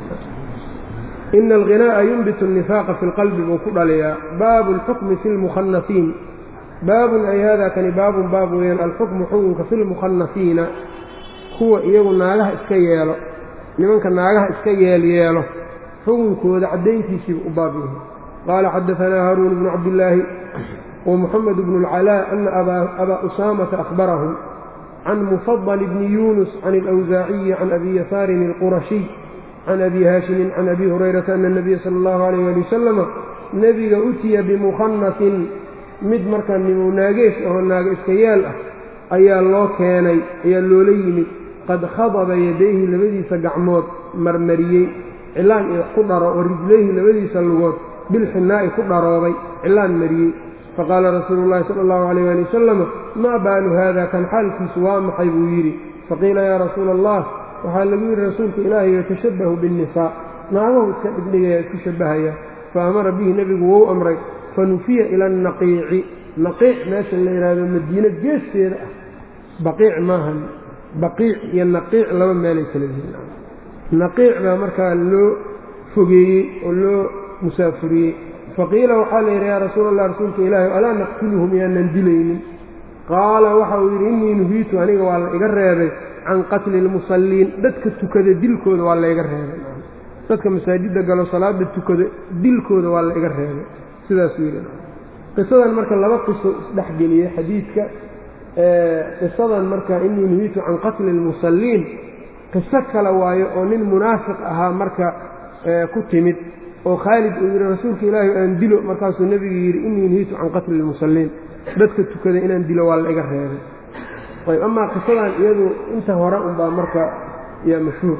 S1: ina alghinaa'a yunbitu annifaaqa fi lqalbi buu ku dhaliyaa baabu alxukmi fi lmukhanafiin baabun ay hada kani baabun baab weeyaan alxukmu xukunka fi lmukhanafiina kuwa iyagu naagaha iska yeelo nimanka naagaha iska yeelyeelo xukunkooda caddayntiisiiba u baab yahay qaala xadaanaa haaruun bnu cabdillaahi wa muxamed bnu اlcalaa ana abaa usaamata ahbarahum can mufadل bni yunus can اlأwsaaciyi can abi yasaarin اlqurashiy can abi haashimin can abi hurayrata ana الnabiya salى اllahu alayh ali wasalama nebiga utiya bimukhanasin mid markaa nimuu naagees ahoo naaga iska yaal ah ayaa loo keenay ayaa loola yimid qad khadaba yadayhi labadiisa gacmood marmariyey cilaan iyo ku dharo wa rijlayhi labadiisa lugood bilxinaa'i ku dharoobay cilaan mariyey faqaala rasuulu llahi sala allahu calayh ali wasalama maa baalu haada kan xaalkiisu waa maxay buu yidhi faqiila yaa rasuula allah waxaa lagu yidhi rasuulka ilaahay yatashabbahu biannisaa naagahu iska dhigdhigaya isku shabbahaya fa amara bihi nebigu wou amray fanufiya ila annaqiici naqiic meesha la yidhaahdo madiino geesteeda ah baqiic maahan baqiic iyo naqiic laba meelay kala yihiin naqiic baa markaa loo fogeeyey oo loo musaafuriyey faqiila waxaa la yidhi yaa rasuula allah rasuulka ilaahi alaa naqtuluhum yaanan dilaynin qaala waxa uu yidhi innii nuhiitu aniga waa la iga reebay can qatli ilmusalliin dadka tukada dilkooda waa layga reebay dadka masaajidda galo salaada tukada dilkooda waa la iga reebay sidaasuu yidhi qisadan marka laba qiso isdhexgeliyey xadiidka qisadan marka innii nuhiitu can qatli ilmusalliin qiso kale waayo oo nin munaafiq ahaa marka ku timid oo khaalid uu yidhi rasuulka ilaahi aan dilo markaasuu nebigu yidhi innii nuhiitu can qatli ilmusalliin dadka tukada inaan dilo waa la iga reebay ayb amaa qisadan iyadu inta hore unbaa marka yaa mashhuur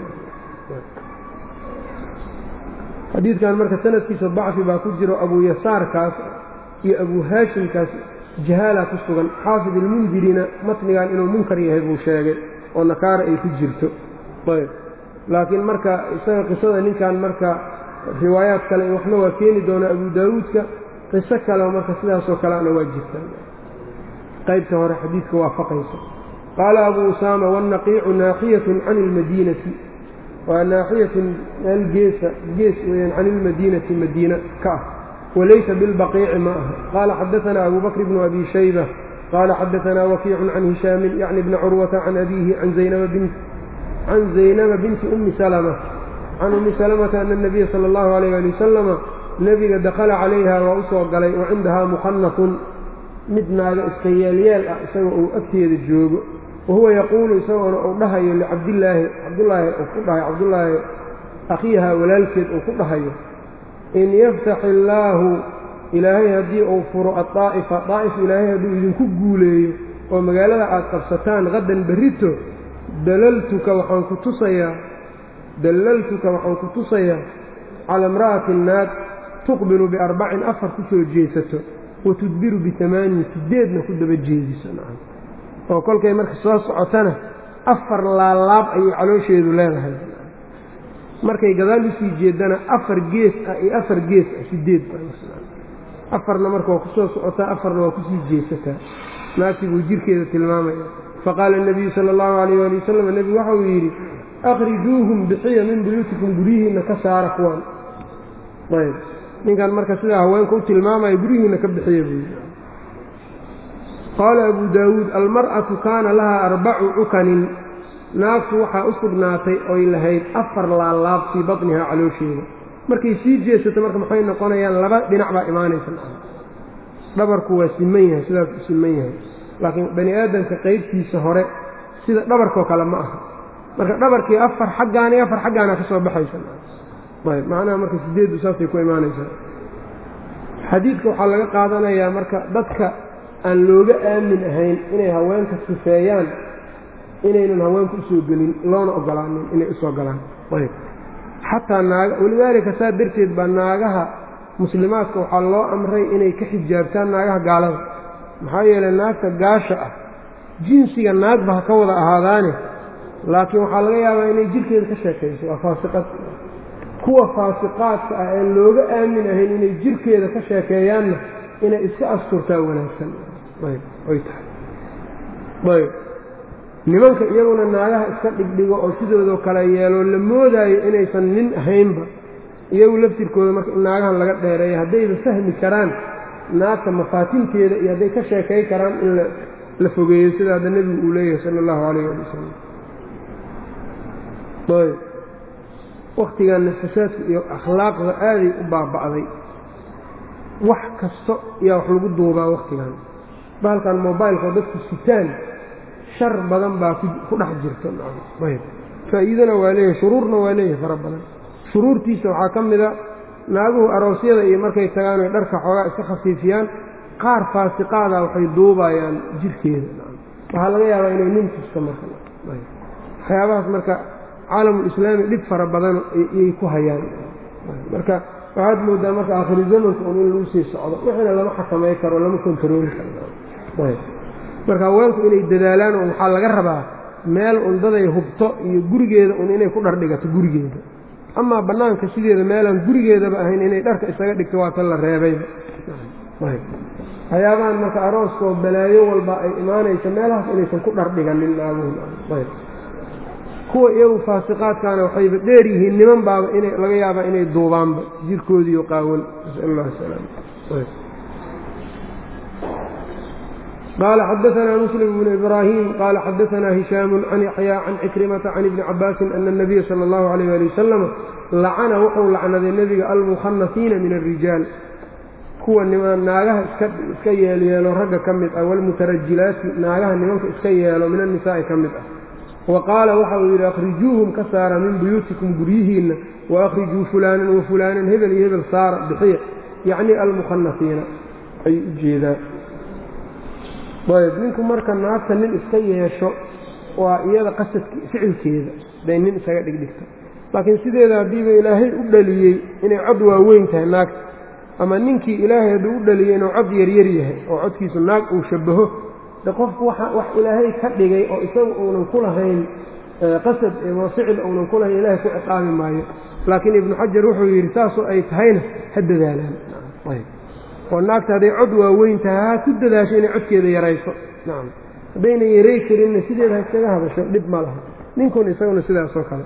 S1: xadiidkan marka sanadkiisa dacfi baa ku jiro abu yasaarkaas iyo abu haashimkaas jahaala ku sugan xaafid ilmundirina matnigan inuu munkar yahay buu sheegay oo nakaara ay ku jirto ayb laakiin marka isaga qisada ninkan marka riwaayaad kale waxna waa keeni doonaa abu daawuudka qiso kaleo marka sidaasoo kaleana waa jirtaa qaybta hore xadiidka waafaqaysa qaala abu usaama wاnnaqiicu naaxiyatun can اlmadiinati waa naaxiyatun meel geesa gees weyaan can ilmadiinati madiina ka ah walaysa bilbaqiici ma aha qaala xadaanaa abu bakr bnu abi shayba qaala xadaanaa wakiicun can hishaamin yacni bni curwata can abiihi can zaynaba binti ummi salma can ummi salamata ana اnabiya sala اllahu alayh ali wasalama nebiga dakhala calayha waa u soo galay wa cindahaa mukhanafun mid naaga iska yeelyeel ah isagoo uu agteeda joogo wahuwa yaquulu isagoona uu dhahayo licabdillaahi cabdullaahi uu ku dhahayo cabdullaahi akhiiha walaalkeed uu ku dhahayo in yaftax illaahu ilaahay haddii uu furo addaa'ifa daa'if ilaahay hadduu idinku guuleeyo oo magaalada aad qabsataan qadan berrito dalaltuka waxaan ku tusayaa dallaltuka waxaan ku tusayaa cala imra'atin naag tuqbilu biarbacin afar ku soo jeesato wa tudbiru bitamaanin sideedna ku daba jeediso oo kolkay marka soo socotana afar laalaab ayay caloosheedu leedahay markay gadaal usii jeedana afar gees ah iyo afar gees ah sideed afarna marka waa kusoo socotaa afarna waa kusii jeesataa naagtii buu jirkeeda tilmaamaya faqaala الnabiyu salى اllahu alayh ali wasalam nebigu waxa uu yidhi akhrijuuhum bixiya min buyuutikum guryihiinna ka saara kuwan ayb ninkan marka sidaa haweenka u tilmaamaya guryihiinna ka bixiya buu yidhi qaala abu daawuud almar'atu kaana lahaa arbacu cukanin naagtu waxaa u sugnaatay oy lahayd afar laalaab fii batnihaa caloosheeda markay sii jeesato marka maxay noqonayaan laba dhinac baa imaanaysa dhabarku waa siman yahay sidaas u siman yahay laakiin bani aadamka qaybtiisa hore sida dhabarkoo kale ma aha marka dhabarkii afar xaggaan iyo afar xaggaana ka soo baxaysa ayb macnaha marka sideeddu saasay ku imaanaysaa xadiidka waxaa laga qaadanayaa marka dadka aan looga aamin ahayn inay haweenka sifeeyaan inaynan haweenku usoo gelin loona ogolaanin inay usoo galaan ayb xataa naaga walidaalika saa darteed baa naagaha muslimaadka waxaa loo amray inay ka xijaabtaan naagaha gaalada maxaa yeelay naagta gaasha ah jinsiga naagba ha ka wada ahaadaane laakiin waxaa laga yaabaa inay jirkeeda ka sheekayso waa faasiqad kuwa faasiqaadka ah ee looga aamin ahayn inay jirkeeda ka sheekeeyaanna inay iska asturtaa wanaagsan ayb ay tahay ayb nimanka iyaguna naagaha iska dhigdhigo oo sidoodoo kale yeeloo la moodaayo inaysan nin ahaynba iyagu laftirkooda marka in naagahan laga dheereeya haddayba fahmi karaan naagta mafaatinteeda iyo hadday ka sheekay karaan in la fogeeyo sida hadda nebigu uu leeyahay sala allahu calayh ali wasalam ayb wakhtiganna fasaadku iyo akhlaaqda aaday u baaba'day wax kasto yaa wax lagu duubaa wakhtigan bahalkan mobaylkao dadku sitaan shar badan baa ku dhex jirta ayb faa'iidana waa leeyahay shuruurna waa leeyahay fara badan shuruurtiisa waxaa ka mida naaguhu aroosyada iyo markay tagaan oy dharka xoogaa iska khafiifiyaan qaar faasiqaada waxay duubayaan jirkeeda waxaa laga yaabaa inay nin tusto marka waxyaabahaas marka caalamulislaami dhib fara badan iyay ku hayaan marka waxaad moodaa marka aakhiru zamanka un in lagu sii socdo wixina lama xakamay karo lama kontarooli karo marka haweenku inay dadaalaan oo waxaa laga rabaa meel undaday hubto iyo gurigeeda un inay ku dhardhigato gurigeeda amaa bannaanka sideeda meelaan gurigeedaba ahayn inay dharka isaga dhigto waa tan la reebayba waxyaabahan marka arooskoo balaayo walba ay imaanayso meelahaas inaysan ku dhardhiganin naaguhu kuwa iyagu faasiqaadkaana waxayba dheer yihiin niman baaba ina laga yaabaa inay duubaanba jirkoodiiyo qaawan nasal allah salaam qaala xadaanaa muslim bnu ibraahim qaala xadaanaa hishaamu can yaxyaa can cikrimata can ibni cabaasin ana anabiya sala allahu alayh ali wasalam lacana wuxuu lacnaday nebiga almukhanafiina min alrijaal kuwa naagaha iska yeelyeelo ragga ka mid ah walmutarajilaati naagaha nimanka iska yeelo min annisaa'i ka mid ah wa qaala waxa uu yidhi akhrijuuhum ka saara min buyuutikum guryihiinna wa akhrijuu fulaanan wa fulaanan hebel iyo hebel saara bixiya yacni almukhanafiina ayuu u jeedaa ayb ninku marka naagta nin iska yeesho waa iyada qasadki ficilkeeda day nin isaga dhigdhigto laakiin sideeda haddiiba ilaahay u dhaliyey inay cod waaweyn tahay naagta ama ninkii ilaahay hadduu u dhaliyey inuu cod yaryar yahay oo codkiisu naag uu shabaho de qofku wax ilaahay ka dhigay oo isagu uunan ku lahayn qasad oo ficil uunan ku lahayn ilaahay ku ciqaabi maayo laakiin ibnu xajar wuxuu yidhi saasoo ay tahayna ha dadaalaan oo naagta hadday cod waaweyn tahay ha ku dadaasho inay codkeeda yarayso nacam haddayna yaray karinna sideeda ha iskaga hadasho dhib ma laha ninkun isaguna sidaasoo kale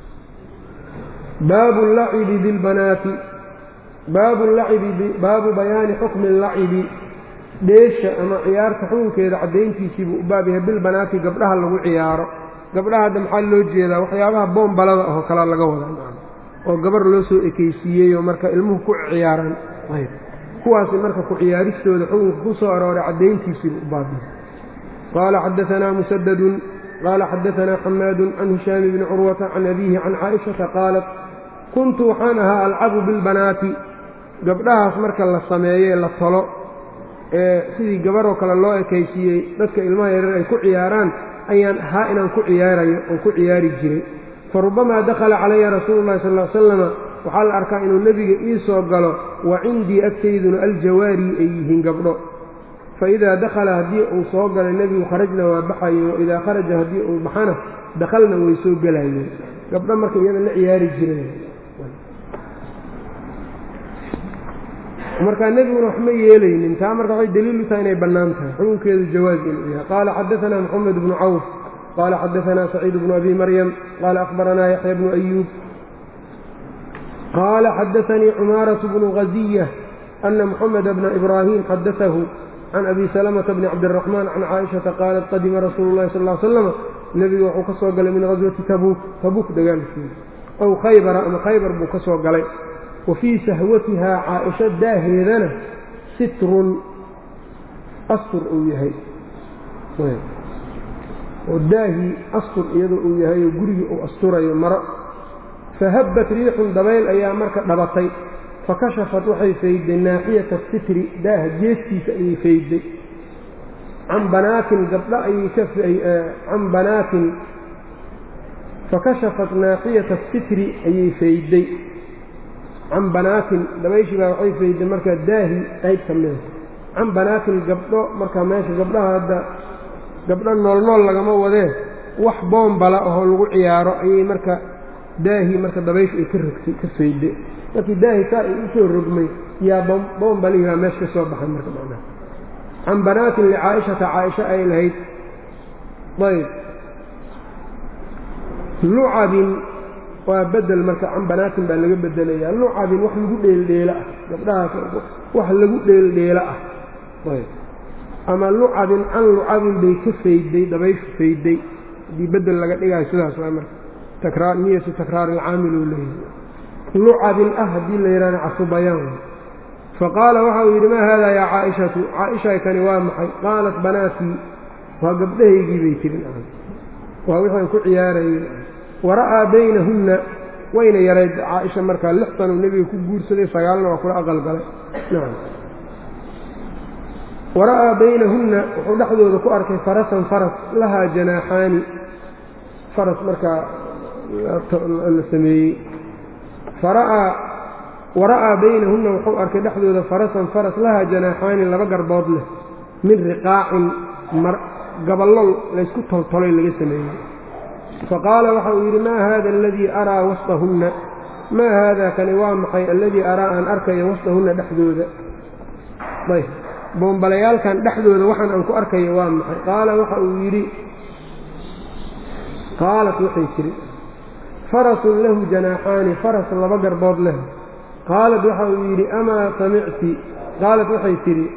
S1: baabu lacibi bilbanaati baabu lacibi baabu bayaani xukmi lacibi dheesha ama ciyaarta xukunkeeda caddayntiisiibuu u baab yahay bilbanaati gabdhaha lagu ciyaaro gabdhaha hadda maxaa loo jeedaa waxyaabaha boombalada oo kalea laga wadaa oo gabar loo soo ekeysiiyeyoo marka ilmuhu ku ciyaaraan kuwaasi marka ku ciyaaristooda xukunka ku soo arooray caddayntiisiibuu u baab yahay qaala xadaanaa musadadun qaala xadaanaa xamaadun can hishaami bni curwata can abiihi can caaishata qaalat kuntu waxaan ahaa alcabu bilbanaati gabdhahaas marka la sameeye la tolo ee sidii gabaroo kale loo ekaysiiyey dadka ilmaha yareer ay ku ciyaaraan ayaan ahaa inaan ku ciyaarayo oo ku ciyaari jiray fa rubbamaa dakhala calaya rasuulu llahi sal l slama waxaa la arkaa inuu nebiga ii soo galo wa cindii agtayduna aljawaari ay yihiin gabdho fa idaa dakhala haddii uu soo galay nebigu kharajna waa baxaye wa idaa kharaja haddii uu baxana dakhalna way soo gelayeen gabdho marka iyada la ciyaari jireen markaa nebiguna wax ma yeelaynin taa marka waxay daliil u tahay inay bannaan tahay xukunkeedu jawaaz inuu yahay qaala xadaanaa moxamed bnu cawf qaala xadaanaa saciid bnu abi maryam qaala akhbaranaa yaxya bnu ayuub qaala xadaanii cumaaratu bnu ghaziya ana moxameda bna ibraahim xadaahu can abi salamata bni cabdiraxmaan can caaishata qaalat qadima rasuulu llahi sal l slama nebigu wuxuu ka soo galay min ghaswati tabuuk tabuuk dagaalkiisa ow khaybara ama khaybar buu ka soo galay wa fii sahwatihaa caaisho daaheedana sitrun astur uu yahay oo daahii astur iyadoo uu yahay oo gurigii uu asturayo maro fahabbat riixun dabayl ayaa marka dhabatay fakashafat waxay faydday naaxiyata sitri daaha geeskiisa ayay faydday can banaatin gabdho ayay ka can banaatin fakashafat naaxiyata sitri ayay faydday can banaatin dabayshii baa waxay faydday markaa daahi qayb ka mida can banaatin gabdho markaa meesha gabdhaha hadda gabdho noolnool lagama wadee wax boombala ahoo lagu ciyaaro ayay marka daahii marka dabayshu ay ka rogtay ka faydday markii daahi saa ay u soo rogmay yaa boombalihii baa meesha ka soo baxay marka macnaha can banaatin licaa'ishata caaisha ay lahayd ayb lucabin waa bedel marka can banaatin baa laga bedelayaa lucabin wax lagu dheeldheelo ah gabdhahaas wax lagu dheeldheelo ah ayb ama lucabin can lucabin bay ka faydday dabayshu faydday haddii bedel laga dhigayo sidaas waa marka takraar niyatu takraar ilcaamil uu leeyahay lucabin ah haddii la yidhahdo casubayaan faqaala waxa uu yidhi maa haadaa yaa caaishatu caaishay kani waa maxay qaalat banaatii waa gabdhahaygii bay tirin waa wixii aan ku ciyaarayey wara'aa baynahunna wayna yarayd caaisha markaa lix sanuu nebiga ku guursaday sagaalna waa kula aqalgalay nacam wara'aa baynahunna wuxuu dhexdooda ku arkay farasan faras lahaa janaaxaani faras markaa la sameeyey fara'aa wara'aa baynahunna wuxuu arkay dhexdooda farasan faras lahaa janaaxaani laba garbood leh min riqaacin gaballo laysku toltolay laga sameeyey faqaala waxa uu yidhi maa haada aladii araa wasطahunna maa haada kani waa maxay alladii araa aan arkayo wasطahunna dhexdooda ayb boombalayaalkan dhexdooda waxaan aan ku arkayo waa maxay qaala waxa uu yidhi qaalat waxay tidhi farasun lahu janaaxaani faras laba garbood leh qaalat waxa uu yidhi amaa samicti qaalat waxay tidhi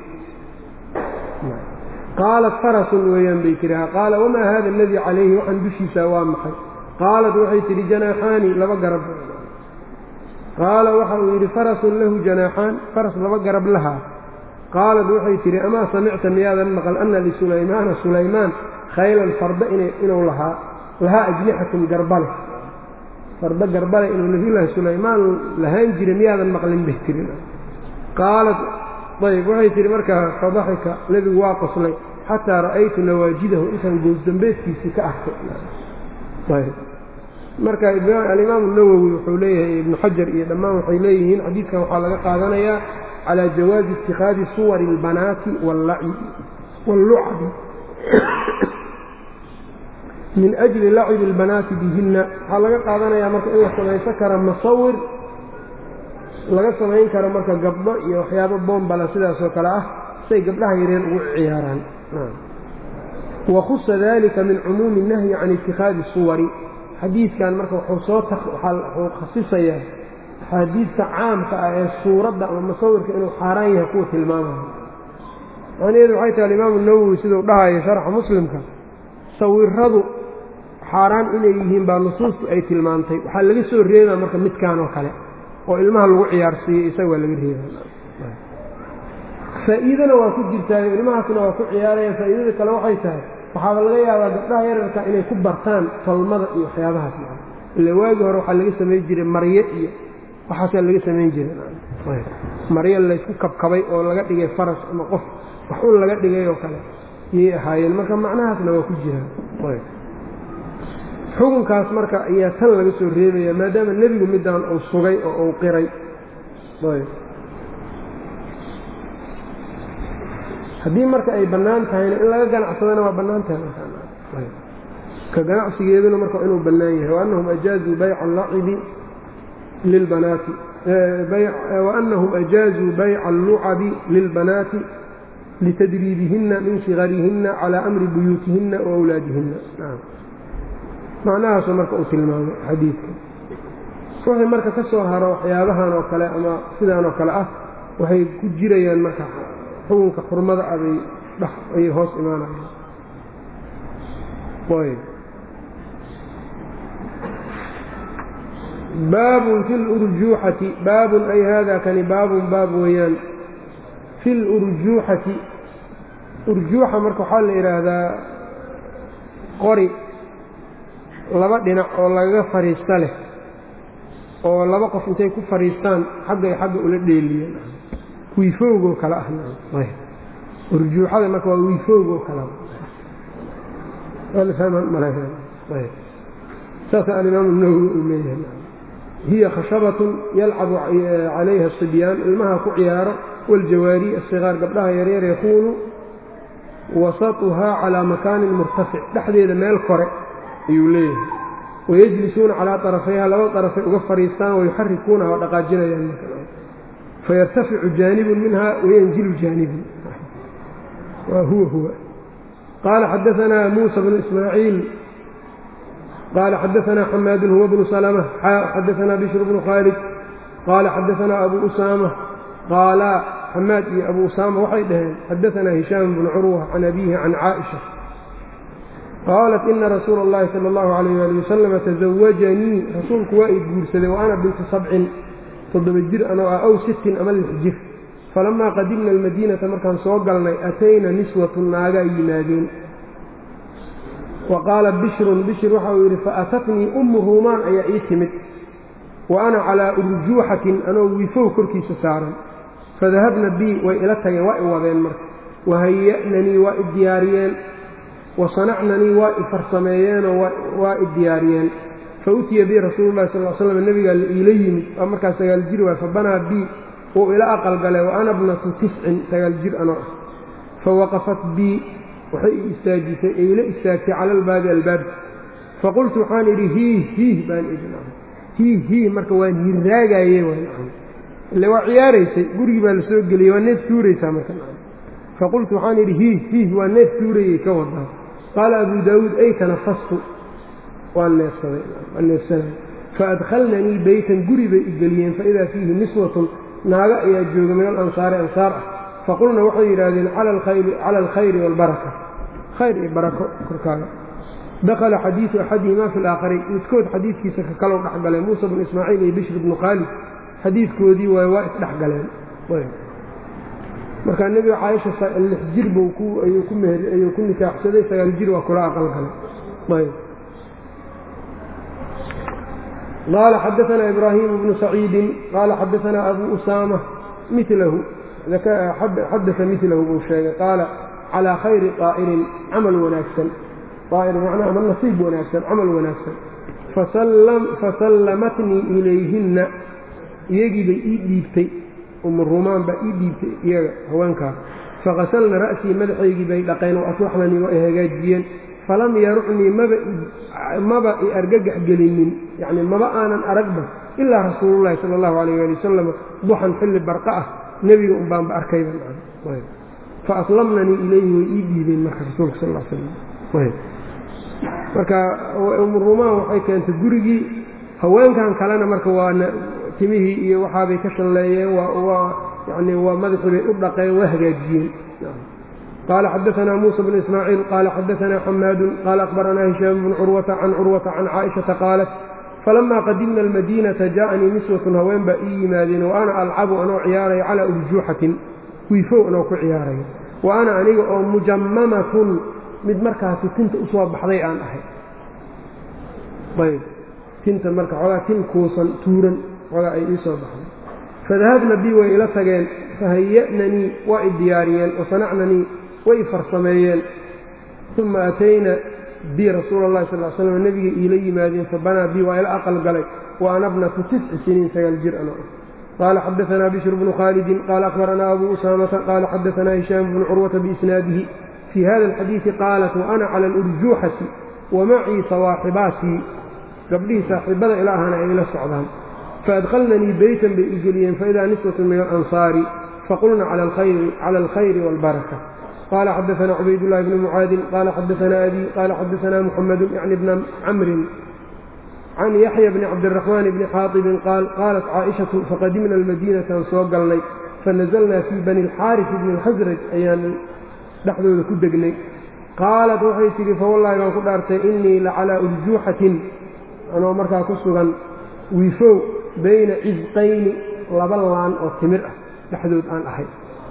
S1: qaalat farasun weeyaan bay tihi qaala wamaa hada aladii calayhi waxaan dushiisa waa maxay qaalat waxay tidhi janaaxaani laba garab qaala waxa uu yidhi farasun lahu janaaxaan faras laba garab lahaa qaalat waxay tidhi amaa samicta miyaadan maqal ana lisulaymaana sulaymaan khaylan farda inuu lahaa lahaa ajnixatun garbale farda garbale inuu nabiyullaahi sulaymaan lahaan jira miyaadan maqlin bay tihi qaalat ayb waxay tihi markaa fadaxika nebigu waa qoslay xataa ra'aytu nawaajidahu intaan goosdambeedkiisii ka arkay marka alimaamu nawowi wuxuu leeyahay ibnu xajar iyo dhammaan waxay leeyihiin xadiidkan waxaa laga qaadanayaa calaa jawaazi ittikhaadi suwari اlbanaati wاllucabi min ajli lacibi اlbanaati bihinna waxaa laga qaadanayaa marka in la samaysan kara masawir laga samayn karo marka gabdho iyo waxyaabo boombala sidaasoo kale ah say gabdhaha yareen ugu ciyaaraan wakhusa dalika min cumuumi الnahyi can ittikhaadi suwari xadiidkan marka wuxuu soo wuxuu khasisayaa axaadiidta caamka ah ee suuradda ama masawirka inuu xaaraan yahay kuwa tilmaamayo macnaheedu waxay tahay alimaamu nawowi siduu dhahayo sharxa muslimka sawiradu xaaraan inay yihiin baa nusuustu ay tilmaantay waxaa laga soo reebaa marka midkaan oo kale oo ilmaha lagu ciyaarsiiyey isaga waa laga reeba faa'iidana waa ku jirtaayo ilmahaasna waa ku ciyaarayaan faa'iidada kale waxay tahay waxaaba laga yaabaa gabdhaha yararka inay ku bartaan tolmada iyo waxyaabahaas maa ila waagii hore waxaa laga samayn jiray marye iyo waxaasaa laga samayn jiray maryo laysku kabkabay oo laga dhigay faras ama qof wax un laga dhigay oo kale yay ahaayeen marka macnahaasna waa ku jiraan xukunkaas marka ayaa tan laga soo reebaya maadaama nebigu midaan uu sugay oo uu qiray haddii marka ay bannaan tahayna in laga ganacsadana waa bannaan tahay ka ganacsigeeduna marka inuu bannaan yahay waannahum ajaazuu bayca allacibi lilbanaati waannahum ajaazuu bayca allucabi lilbanaati litadriibihinna min sigarihinna calaa amri buyuutihinna wa awlaadihinna macnahaasuu marka uu tilmaamay xadiidka wixii marka ka soo haro waxyaabahan oo kale ama sidaan oo kale ah waxay ku jirayaan marka xukunka xurmada abay dhex ayay hoos imaanayaan baabun fi lurjuuxati baabun ay haadaa kani baabun baab weeyaan fi lurjuuxati urjuuxa marka waxaa la yidhaahdaa qori laba dhinac oo lagaga fadhiista leh oo laba qof intay ku fadhiistaan xaggay xagga ula dheeliyeen wiifoogoo kale ah urjuuxada marka waa wiifoogoo kale saasa alimaamu nawowi uu leeyahay hiya khashabatun yalcabu calayha asibyaan ilmaha ku ciyaaro waaljawaari asigaar gabdhaha yaryar yakuunu wasatuhaa calaa makaanin murtafic dhexdeeda meel kore ayuu leeyahay wayajlisuuna calaa طarafayha laba طarafay uga fadhiistaan wayuxarikuunaha waa dhaqaajinayaan fayartaficu jaanibun minha wayanzilu jaanibun waa huwa huwa qaala xadaanaa muusa bnu ismaaciil qaala xadaanaa xamaadun huwa bnu salma xadaanaa bishr bnu khaalid qaala xadaanaa abu usaama qaala xamaad iyo abu usaama waxay dhaheen xadaanaa hishaam bnu curwa can abiihi can caaئisha qaalat ina rasuula اllahi salى اllahu alayh ali wasalama tasawajanii rasuulku waa i guursaday wa ana bintu sabcin toddoba jir anoo ah aw sittin ama lix jir falamaa qadimna almadiinata markaan soo galnay atayna niswatun naagaa yimaadeen wa qaala bishrun bishir waxa uu yidhi faatatnii ummu ruumaan ayaa ii timid wa ana calaa urjuuxatin anoo wiifow korkiisa saaran fadahabna bii way ila tageen waa i wadeen marka wahaya'nanii waa i diyaariyeen wasanacnanii waa i farsameeyeenoo waa i diyaariyeen fautiya bii rasuulu llahi sal l slam nebigaa la iila yimid waa markaas sagaal jir waay fabanaa bii wuu ila aqalgalay wa ana bnatu tiscin sagaal jir anoo ah fawaqafat bii waxay i istaajisay ee ila istaagtay cala albaabi albaabki faqultu waxaan idhi hiih hiih baan idhi hiih hiih marka waan hirraagaye ile waa ciyaaraysay gurigii baa la soo geliyey waa neef tuuraysaa marka faqultu waxaan idhi hiih hiih waa neef tuurayey ka wadaa qaala abu daawuud ay tanafastu waan neefsaday waan neefsanay faadkhalnanii beytan guri bay i geliyeen faidaa fiihi niswatun naago ayaa jooga min alansaari ansaar ah faqulna waxay yidhaahdeen cala alkhayri waalbaraka khayr iyo barako korkaaga dakhala xadiidu axadihima fi laakhari midkood xadiidkiisa ka kalow dhexgaleen muusa bnu ismaaciil iyo bishr bnu khaalid xadiidkoodii waay waa isdhexgaleen markaa nebiga caaisha lix jir buu ayuu ku nikaaxsaday sagaal jir waa kula aqalgalay qaala xadaanaa ibraahimu bnu saciidin qaala xadaanaa abu usaama milahu xadaa milahu buu sheegay qaala calaa khayri aa'irin camal wanaagsan aa'ir macnaha ama nasiib wanaagsan camal wanaagsan fasallamatnii ilayhinna iyagiibay ii dhiibtay umu rumaan baa ii dhiibtay iyaga haweenkaas fakasalna ra'sii madaxaygii bay dhaqeen wa aslaxnanii waa ay hagaajiyeen falam yarucnii maba i argagax gelinin yacni maba aanan aragba ilaa rasuululahi sala allahu calayh waali wasalam duxan xilli barqa ah nebiga un baanba arkayba fa aslamnanii ilayhi way ii dhiibeen marka rasuulka sal l slam marka umu rumaan waxay keentay gurigii haweenkan kalena marka waana timihii iyo waxaabay ka shalleeyeen waa yani waa madaxii bay u dhaqeen waa hagaajiyeen qaala xadaanaa muusa bnu ismaaciil qaala xadaanaa xamaadun qaala akhbaranaa hishaam bnu curwata can curwata can caaishata qaalat falamaa qadimna almadiinata jaaanii niswatun haween baa ii yimaadeen wa ana alcabu anoo ciyaaraya calaa urjuuxatin wiifow anoo ku ciyaaraya wa ana aniga oo mujammamatun mid markaasi tinta u soo baxday aan ahay ayb tinta marka xoogaa tin kuusan tuuran xoogaa ay ii soo baxday fadahabna bii way ila tageen fahaya'nanii waa i diyaariyeen wasanacnanii way i farsameeyeen uma atayna bii rasuula allahi sal l slam nebigay iila yimaadeen fabanaa bii waa ila aqal galay wa ana bnatu tisci siniin sagaal jir ano qaala xadaanaa bishru bnu khaalidin qaala akhbaranaa abuu usaamata qaala xadaanaa hishaam bnu curwata biisnaadihi fii hada alxadiidi qaalat wa ana cala alurjuuxati wa macii sawaaxibaatii gabdhihii saaxiibada ila ahana ay ila socdaan faadkhalnanii beytan bay igeliyeen faidaa niswatun min alansaari faqulna cala alkhayri waalbaraka qaala xadaanaa cubaydullahi bni mucaadin qaala xadaanaa abi qaala xadaanaa muxamedu yacni bna camrin can yaxya bni cabdiraxmaan bni xaatibin qaal qaalat caaishatu faqadimna almadiinataan soo galnay fanazalnaa fii bani alxaaris bni alkhasraj ayaan dhexdooda ku degnay qaalat waxay tidhi fawallahi baan ku dhaartay innii la calaa urjuuxatin anoo markaa ku sugan wiifow bayna cisqayni laba laan oo timir ah dhexdood aan ahay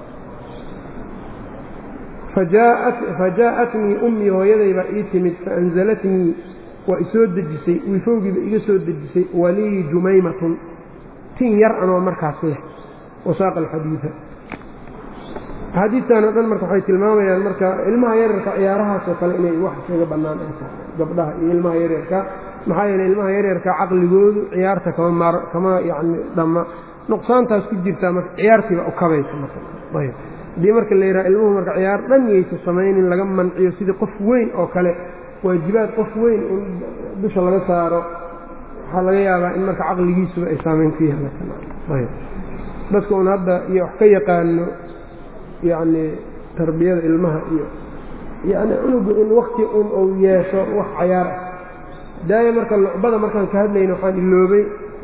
S1: fajaa'atnii ummii hooyaday baa ii timid faanzalatnii waa isoo dejisay wiifowgiiba iga soo dejisay walii jumaymatun tin yar anoo markaas leh wasaaqa alxadiida axaadiistan oo dhan marka waxay tilmaamayaan marka ilmaha yaryarka ciyaarahaasoo kale inay wax kaga bannaan ay tahay gabdhaha iyo ilmaha yaryarka maxaa yeeley ilmaha yaryarka caqligoodu ciyaarta kama kama yacni dhamma nuqsaantaas ku jirtaa marka ciyaartiiba u kabaysa marka ayb haddii marka la yidhaha ilmuhu marka ciyaar dhan yaysa samaynin laga manciyo sidii qof weyn oo kale waajibaad qof weyn in dusha laga saaro waxaa laga yaabaa in marka caqligiisuba ay saamayn ku yeelaayb dadka un hadda iyo wax ka yaqaano yacni tarbiyada ilmaha iyo yacni cunugu in wakti un uu yeesho wax cayaar ah daaya marka lucbada markaan ka hadlayna waxaan iloobay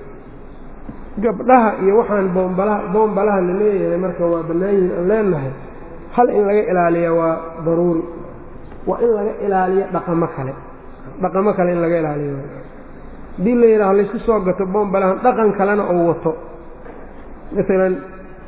S1: gabdhaha iyo waxaan boombalaha boombalaha la leeyahay marka waa bannaan yihiin aan leenahay hal in laga ilaaliya waa daruuri waa in laga ilaaliyo dhaqamo kale dhaqamo kale in laga ilaaliyo haddii la yidhaaho laysku soo gato boombalahan dhaqan kalena uu wato maalan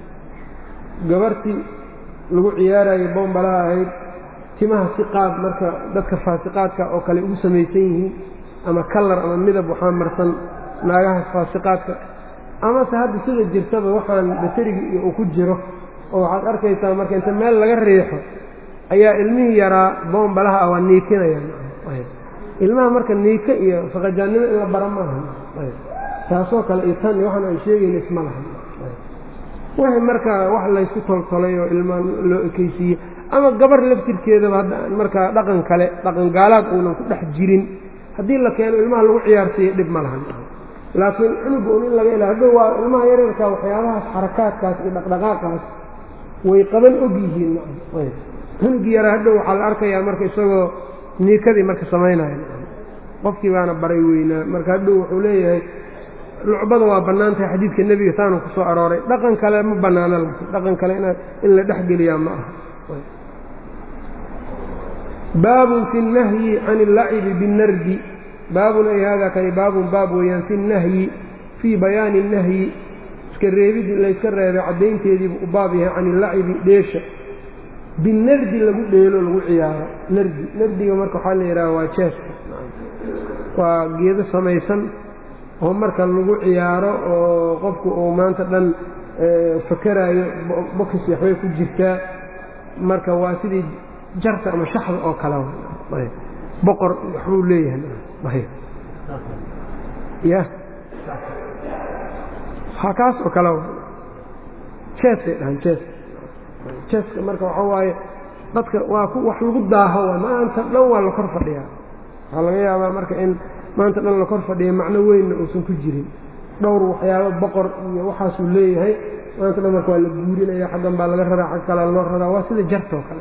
S1: gabartii lagu ciyaarayo boombalaha ahayd timaha si qaad marka dadka faasiqaadka oo kale ugu samaysan yihiin ama kalar ama midab waxaa marsan naagahaas faasiqaadka amase hadda sida jirtaba waxaan bateriga iyo uu ku jiro oo waxaad arkaysaa marka inta meel laga riixo ayaa ilmihii yaraa boombalaha ah waa niikinayaan ilmaha marka niika iyo faqajaannimo in la bara maaha taasoo kale iyo tan iyo waxaan aan sheegayna isma lahan wixii marka wax laysku toltolay oo ilmaa loo ekeysiiyey ama gabar laftirkeedaba hadda markaa dhaqan kale dhaqan gaalaad uunan ku dhex jirin haddii la keeno ilmaha lagu ciyaarsiiyo dhib ma lahan laakiin cunuga un in laga ila hadda waa ilmaha yaryarka waxyaabahaas xarakaadkaas iyo dhaqdhaqaaqaas way qaban og yihiin cunugii yaraa hadhow waxaa la arkayaa marka isagoo niikadii marka samaynaya qofkii baana baray weynaa marka hadhow wuxuu leeyahay lucbada waa bannaan tahay xadiidka nebiga saanu ku soo arooray dhaqan kale ma bannaano laakiin dhaqan kale in la dhex geliyaa ma aha baabun fi اnnahyi can اllacibi binnardi baabun ay haadaa kani baabun baab weeyaan fi nnahyi fii bayaani اnnahyi iska reebid layska reebay caddaynteediibu u baab yahay can illacibi dheesha binardi lagu dheelo lagu ciyaaro nardi nardiga marka waxaa la yidhaha waa jeeska waa geedo samaysan oo marka lagu ciyaaro oo qofku uu maanta dhan fakeraayo bokis waxbay ku jirtaa marka waa sidii jarta ama shaxda oo kale boqor waxbuu leeyahay ya ha kaas oo kale jeesay dhahan jees jeeska marka waxa waaye dadka waa wax lagu daaho waay maanta dhan waa la kor fadhiyaa waxaa laga yaabaa marka in maanta dhan la kor fadhiya macno weynna uusan ku jirin dhowr waxyaabo boqor iyo waxaasuu leeyahay maanta dhan marka waa la guurinaya xaggan baa laga raraa xag kalea loo raraa waa sida jartoo kale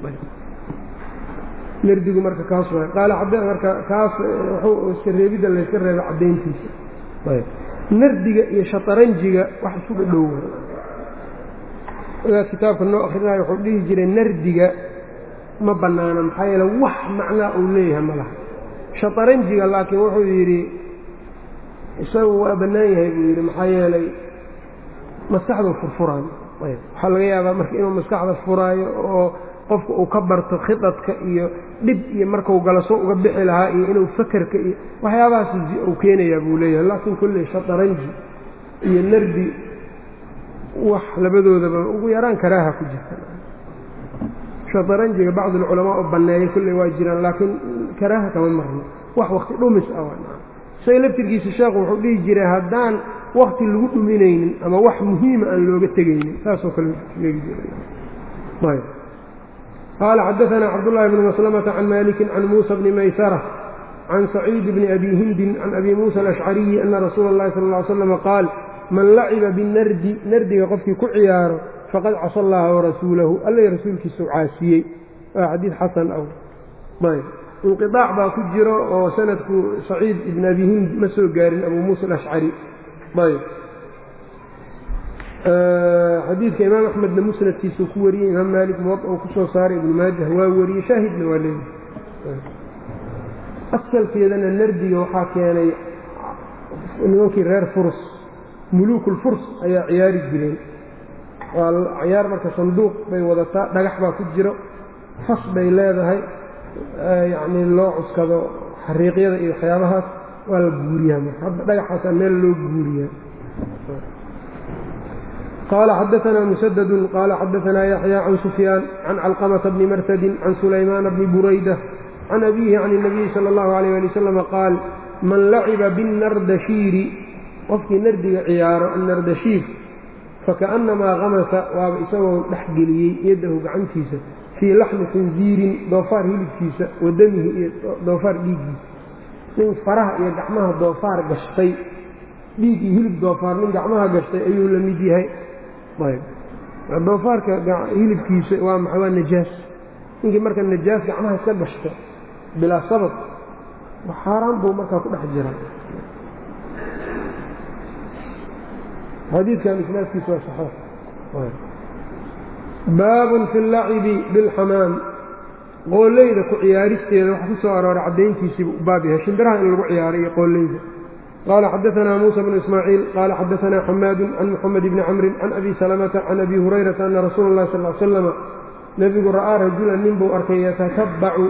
S1: nardigu marka kaas waay qaala marka kaas wuxuu iska reebidda layska reeba caddayntiisa nardiga iyo shataranjiga wax isku dhadhow wadaad kitaabka noo akrinayo wuxuu dhihi jiray nardiga ma bannaana maxaa yeele wax macnaa uu leeyahay ma laha shataranjiga laakiin wuxuu yidhi isagu waa bannaan yahay buu yidhi maxaa yeelay maskaxduu furfuraayo waxaa laga yaabaa marka inuu maskaxda furaayo oo qofka uu ka barto khidadka iyo dhib iyo markau galo soo uga bixi lahaa iyo inuu fakerka iyo waxyaabahaas uu keenayaa buu leeyahay laakiin kulley shataranji iyo nardi wax labadoodaba ugu yaraan karaaha ku jirta shataranjiga bacdulculamaa oo banneeyay kulley waa jiraan laakiin karaaha kama marno wax wakti dhumis ah isaga laftirkiisa sheekhu wuxuu dhihi jiray haddaan wakti lagu dhuminaynin ama wax muhiima aan looga tegaynin saasoo kale sheegi jiray qaala xadaanaa cabdullaahi bni maslamata can maliki can muusa bni maysara can saciid bni abi hindin can abi muusa alashcariyi ana rasuula اllahi sal ly slama qaal man laciba binardi nardiga qofkii ku ciyaaro faqad casa allaha warasuulahu alla rasuulkiisau caasiyey waa xadiid xasan aw ayb inqiaac baa ku jiro oo sanadku saciid ibn abi hind ma soo gaarin abu muusa alashcari ayb xadiidka imaam axmedna musnadkiisuu ku wariyey imaam maalik muwad uu ku soo saaray ibnu maajah waa wariyey shaahidna waa leeyahay asalkeedana nardiga waxaa keenay nimankii reer furs muluukulfurs ayaa ciyaari jireen waa ciyaar marka sanduuq bay wadataa dhagax baa ku jiro fas bay leedahay yacnii loo cuskado xariiqyada iyo waxyaabahaas waa la guuriyaa marka hadda dhagaxaasaa meel loo guuriyaa qaala xadaanaa musadadun qaala xadaanaa yaxya can sufyaan can calqamata bni marsadin can sulaymaana bni burayda can abiihi can اnabiyi sala اllahu alayh ali wasalam qaal man laciba binnardashiiri qofkii nardiga ciyaaro annardashiir fakaأnnamaa kamasa waaba isagoo dhex geliyey yaddahu gacantiisa fii laxmi khinziirin doofaar hilibkiisa wa damihi iyo doofaar dhiiggiisa nin faraha iyo gacmaha doofaar gashtay dhiig iyo hilib doofaar nin gacmaha gashtay ayuu la mid yahay ayb doofaarka hilibkiisa waa maxa waa najaas ninkii marka najaas gacmaha iska gashto bilaa sabab xaaraan buu markaa ku dhex jira xadiidkan isnaadkiisa waa saxiix baabun fi اllacibi biاlxamaam qooleyda ku ciyaaristeeda waxa ku soo arooray caddayntiisiibu u baab yahay shimbiraha in lagu ciyaaray iyo qooleyda qaala xadaanaa muusa bnu ismaaciil qaala xadaanaa xamaadu can muxamed bni camrin can abi salamata can abi hurayrata ana rasuula اllahi sal l slama nebigu ra'aa rajulan nin buu arkay yatatabacu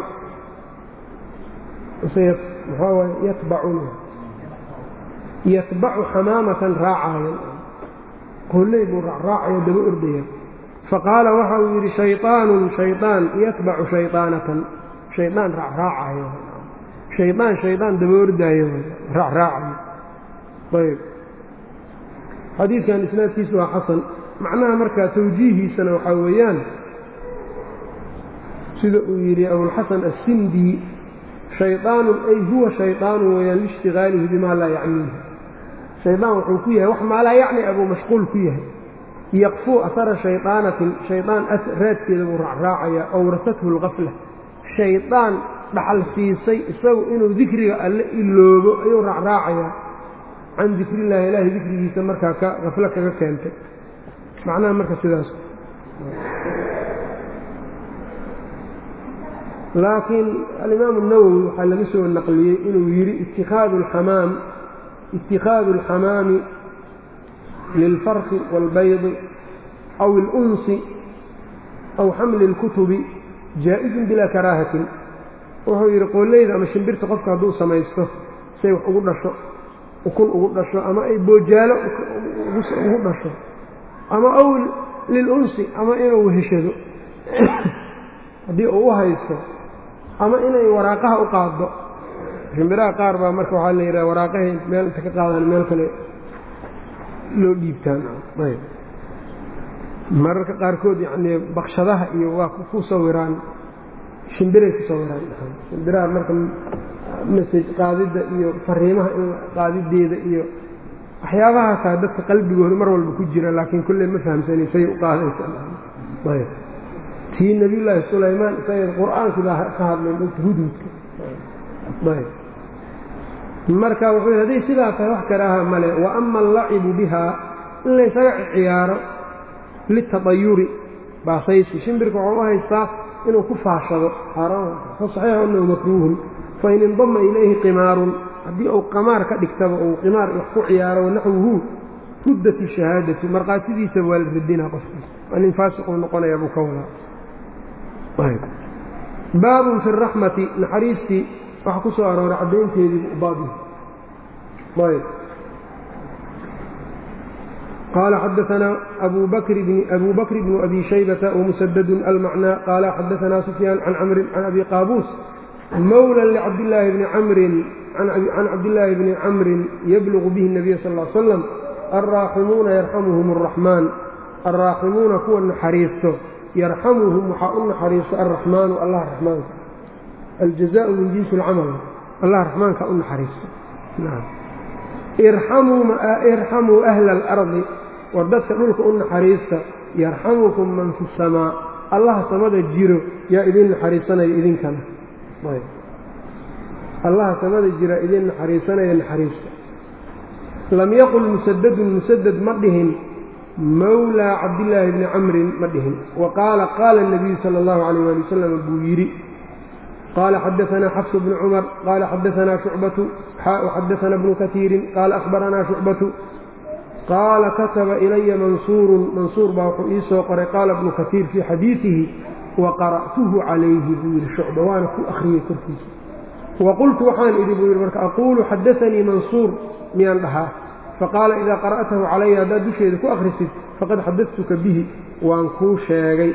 S1: maxaa waay yatbacun yatbacu xamaamatan raacaayan qooley buu raacraacayo daba ordaya faqaala waxa uu yidhi shayطaanun shayطaan yatbacu shayطaanatan shaydaan raacraacayo shaydaan shaydaan daba ordaayo raacraacayo ayb xadiidkan isnaadkiisu waa xasan macnaha markaa tawjiihiisana waxaa weeyaan sida uu yidhi abulxasan assindi shayطaanun ay huwa shayطaanu weeyaan liishtigaalihi bimaa laa yacniihi shaydaan wuxuu ku yahay wax maalaa yacni abuu mashquul ku yahay yaqfuu ahara shayطaanatin shaydaan raadkeeda buu raacraacayaa awrasathu اlqafla shaydaan dhaxal siisay isagu inuu dikriga alle iloobo ayuu raacraacayaa can dikrillahi ilaahay dikrigiisa markaa ka qaflo kaga keentay macnaha marka sidaas laakiin alimaamu الnawowi waxaa laga soo naqliyey inuu yidhi itikaadu اlxamaam itikaadu اlxamaami lilfarqi wاlbaydi aw اlunsi aw xamli اlkutubi jaa-izun bilaa karaahatin wuxuu yidhi qooleyda ama shimbirta qofka hadduu samaysto say wax ugu dhasho ukun ugu dhasho ama ay boojaalo ugu dhasho ama aw lilunsi ama inuu heshado haddii uu u haysto ama inay waraaqaha u qaaddo shimbiraha qaar baa marka waxaa la yidhaha waraaqahay meel inta ka qaadaan meel kale loo dhiibtaan ayb mararka qaarkood yacnii bakshadaha iyo waa ku sawiraan shimbiray ku sawiraan shimbiraha marka masaj qaadidda iyo fariimaha in qaadideeda iyo waxyaabahaasaa dadka qalbigooda mar walba ku jira laakiin kolley ma fahamsani say u qaadaysa tii nebiyullaahi sulaymaan isaga qur-aankii baa ka hadlay hudhudka marka wuxuu hadday sidaa tahay wax karaaha male wa ama allacibu bihaa in laysaga ciyaaro litadayuri baasaysi shimbirka waxuu u haystaa inuu ku faashado saxiix anahu makruuhun fain indama ilayhi qimaarun haddii uu qamaar ka dhigtaba uu qimaar wax ku ciyaaro wanaxwuhu ruddat shahaadatu markhaatidiisaba waa la radinaa qofkaas waa nin faasiquu noqonaya buu ka wadaa baabun fi raxmati naxariistii waxa ku soo arooray caddaynteedii baabi ayb qaala xadaanaa abu bakr bnu abi shaybata wmusadadu almacnaa qaala xadaanaa sufyaan can camrin can abi qaabuus mawla licabdillaahi bni camrin can cabdillaahi bni camrin yablugu bihi nabiya sal l slam alraaximuuna yarxamuhum araxmaan alraaximuuna kuwa naxariisto yarxamuhum waxaa u naxariisto alraxmaanu allah raxmaanka aljazaau min jinsi alcamal allah raxmaanka u naxariisto irxamuu ahla alardi war dadka dhulka u naxariista yarxamukum man fi samaa allaha samada jiro yaa idin naxariisanaya idinkana allaha samada jira idin naxariisanaya naxariista lam yaqul musadadun musadad ma dhihin mawlaa cabdillaahi bni camrin ma dhihin wa qaala qaala nabiyu sala allahu calayh waali wasalam buu yidhi qaala xadaanaa xafsu bnu cumar qaala xadaanaa shucbatu xaau xadaana bnu katiirin qaala ahbaranaa shucbatu qaala kataba ilaya mansuurun mansuur baa wuxuu ii soo qoray qaala bnu katiir fii xadiidihi wa qara'tuhu calayhi buu yidhi shucba waana ku akhriyey korkiisa wa qultu waxaan idhi buu yidhi marka aquulu xadaanii mansuur miyaan dhahaa faqaala idaa qara'tahu calaya haddaad dusheeda ku akhrisid faqad xadadtuka bihi waan kuu sheegay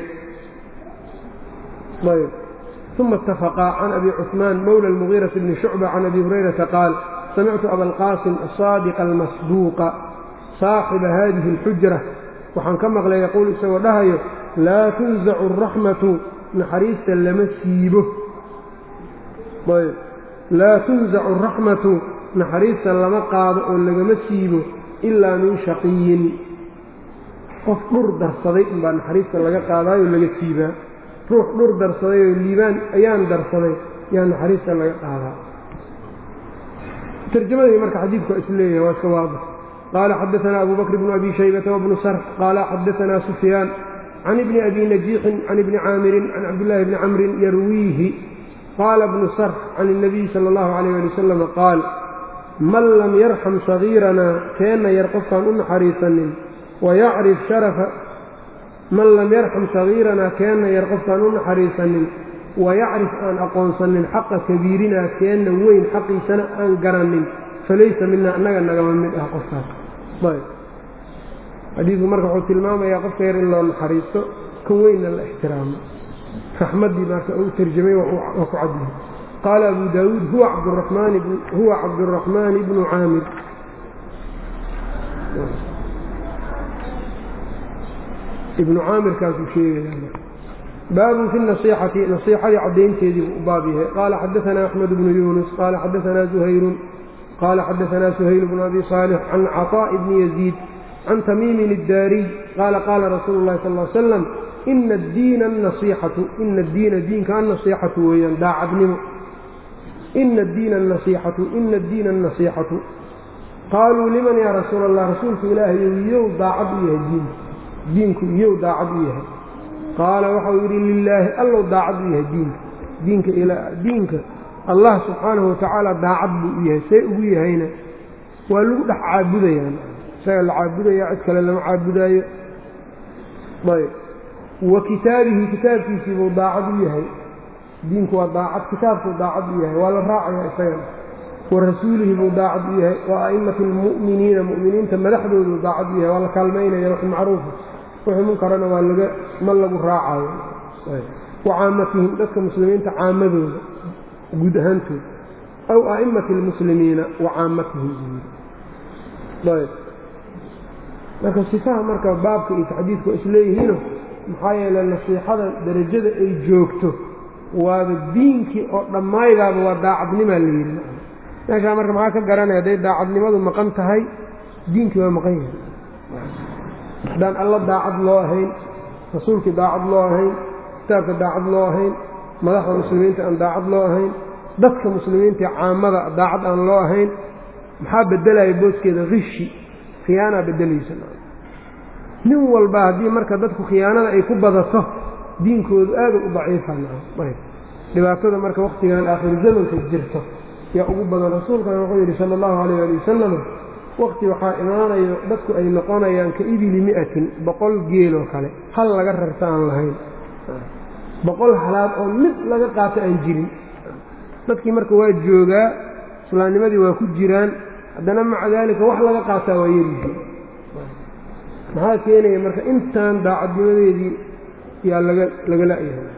S1: ayb uma itafaqaa can abi cuثmaan mowla اlmugiirati bni shucba can abi hurayrata qaal samictu abalqaasim asaadiqa almasduuqa saaxiba hadihi اlxujra waxaan ka maqlay yaquul isagoo dhahayo laa tunzacu araxmatu naxariista lama siibo ayb laa tunzacu araxmatu naxariista lama qaado oo lagama siibo ilaa min shaqiyin qof dhur darsaday unbaa naxariista laga qaadaayoo laga siibaa ruux dhur darsaday oo liibaan ayaan darsaday yaa naxariista laga qaadaa tarjamadii marka xadiidku waa isleeyahay waa iska waadix qaala xadaanaa abu bakr bnu abi shaybata wabnu sarx qaala xadaanaa sufyaan can ibni abi najiixin can ibni caamirin can cabdillaahi bni camrin yarwiihi qaala bnu sarx can اnabiyi sala اllahu calayh ali wasalam qaal man lam yarxam sagiiranaa keenna yar qofkaan u naxariisanin wayacrif sharafa man lam yarxam sagiiranaa keenna yar qofkaan u naxariisanin wayacrif aan aqoonsanin xaqa kabiirinaa keenna weyn xaqiisana aan garanin falaysa mina annaga nagama mid ah qofkaas ayb xadiidku marka wuxuu tilmaamayaa qofka yar in loo naxariisto kan weynna la ixtiraamo raxmaddii marka uu tarjamay waa ku cadyahay qaala abu daawuud huwa cabduraxmaani bnu caamir ibnu caamirkaasuu sheegaya baabun fi nasiixati nasiixadii caddaynteedii buu u baab yahay qaala xadaanaa axmed bnu yuunus qaala xadaanaa zuhayrun qaala xadaanaa suhayl bnu abi saalix can caطaa'i bni yaziid can tamiimin iddaariy qaala qaala rasuulu llahi sal l slam ina addiina anasiixatu ina addiina diinka annasiixatu weeyaan daacadnimo ina addiina anasiixatu ina addiina annasiixatu qaaluu liman yaa rasuula allah rasuulka ilaahayow iyow daacad u yahay diinku diinku iyow daacad u yahay qaala waxau yidhi lilaahi allow daacad u yahay diinka diinka diinka allah subxaanahu watacaala daacad buu u yahay see ugu yahayna waa lagu dhex caabudayaan isaga la caabudayaa cid kale lama caabudaayo ayb wa kitaabihi kitaabkiisii buu daacad u yahay diinku waa daacad kitaabkuu daacad u yahay waa la raacaya isagana wa rasuulihi buu daacad u yahay wa a'immati almu'miniina mu'miniinta madaxdooduu daacad u yahay waa la kaalmaynaya wax macruufa wixii munkarana waa laga ma lagu raacayo wa caamatihim dadka muslimiinta caamadooda guud ahaantooda aw a'immati almuslimiina wa caamatihim ayb marka sifaha marka baabka iyo taxdiidku waa isleeyihiino maxaa yeeley nasiixada darajada ay joogto waaba diinkii oo dhammaydaaba waa daacadnimaa la yidhi meeshaa marka maxaa ka garanaya hadday daacadnimadu maqan tahay diinkii waa maqan yahay haddaan alla daacad loo ahayn rasuulkii daacad loo ahayn kitaabka daacad loo ahayn madaxda muslimiinta aan daacad loo ahayn dadka muslimiintaee caamada daacad aan loo ahayn maxaa bedelaya booskeeda rishi khiyaanaa bedelaysa nin walba haddii marka dadku khiyaanada ay ku badato diinkoodu aada u daciifa dhibaatada marka wakhtigan aakhiru zamanka jirto yaa ugu badan rasuulkana wuxuu yidhi sala allahu calayh ali wasalam wakti waxaa imaanayo dadku ay noqonayaan ka ibili mi'atin boqol geeloo kale hal laga rarta aan lahayn boqol halaad oo mid laga qaato aan jirin dadkii marka waa joogaa islaamnimadii waa ku jiraan haddana maca daalika wax laga qaataa waa yerihi maxaa keenaya marka intaan daacadnimadeedii yaa laga laga la'yahay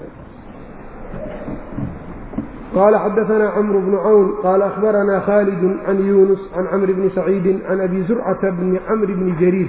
S1: qال xdثna cمر بن cwn qال أخبرna khالد عن يuنس عن cمر بن سعيid عن أbي زرcة بن cمر بن جرير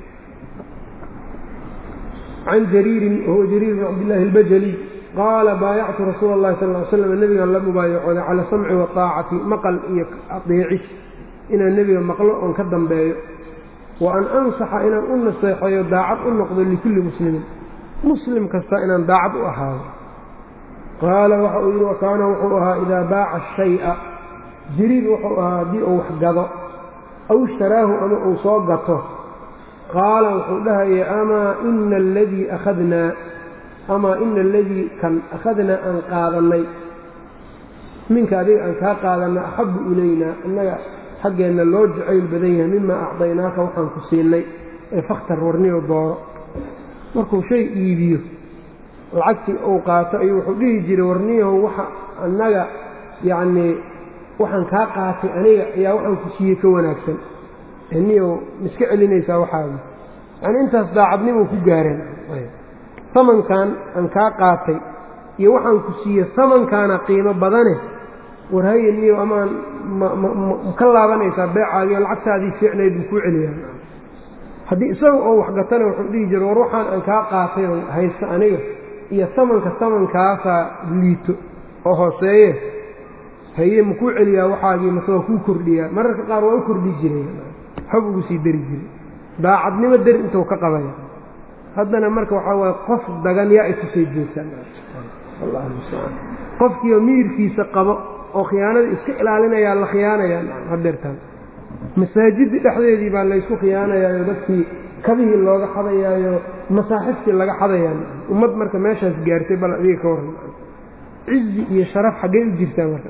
S1: عن جرير وهو جرير بن cبدالله البجلي qاala bاayctu رasuul الlahi صلى اه عل sلم nebigan la mubaayacooday calى samci وطاacati maqل iyo adeecis inaan nebiga maqlo oon ka dambeeyo وan أnصxa inaan u naseexeeyo daacad u noqdo لkuli mسلimin muslim kasta inaan daacad u ahaado qaala waxa uu yidhi wakaana wuxuu ahaa idaa baaca shay'a jiriir wuxuu ahaa haddii uu wax gado aw ishtaraahu ama uu soo gato qaala wuxuu dhahaya amaa ina aladii akhadnaa amaa ina aladii kan akhadnaa aan qaadannay minka adiga aan kaa qaadanna axabbu ilaynaa innaga xaggeenna loo jacayl badan yahay mimaa acdaynaaka waxaan ku siinay ee fakhtar warniyo dooro markuu shay iibiyo lacagtii uu qaato ayuu wuxuu dhihi jiray warniyahow waxa annaga yacnii waxaan kaa qaatay aniga ayaa waxaan ku siiyey ka wanaagsan niyow miska celinaysaa waxaagi yacnii intaas daacadnimuu ku gaareen samankan aan kaa qaatay iyo waxaan ku siiye samankaana qiimo badane war haye niyow amaan ma ka laabanaysaa beecaagii oo lacagtaadii fiicnayd buu kuu celiyaa haddii isaga oo waxgatana wuxuu dhihi jiray war waxaan aan kaa qaatay oo haysta aniga iyo samanka samankaasaa liito oo hooseeye haye makuu celiyaa waxaagii mase waa kuu kordhiyaa mararka qaar waa u kordhi jiray xob ugu sii dari jiray daacadnimo dari intuu ka qabaya haddana marka waxaa waaye qof dagan yaa ay tusay joogtaan allah mustacaan qofkiioo miyirkiisa qabo oo khiyaanada iska ilaalinayaa la khiyaanayaa hadeertaan masaajidda dhexdeedii baa laysku khiyaanayaayo dadkii kabihii looga xadayaayo masaaxiftii laga xadayaa ummad marka meeshaas gaartay bal adiga ka warran cizi iyo sharaf xaggee u jirtaa marka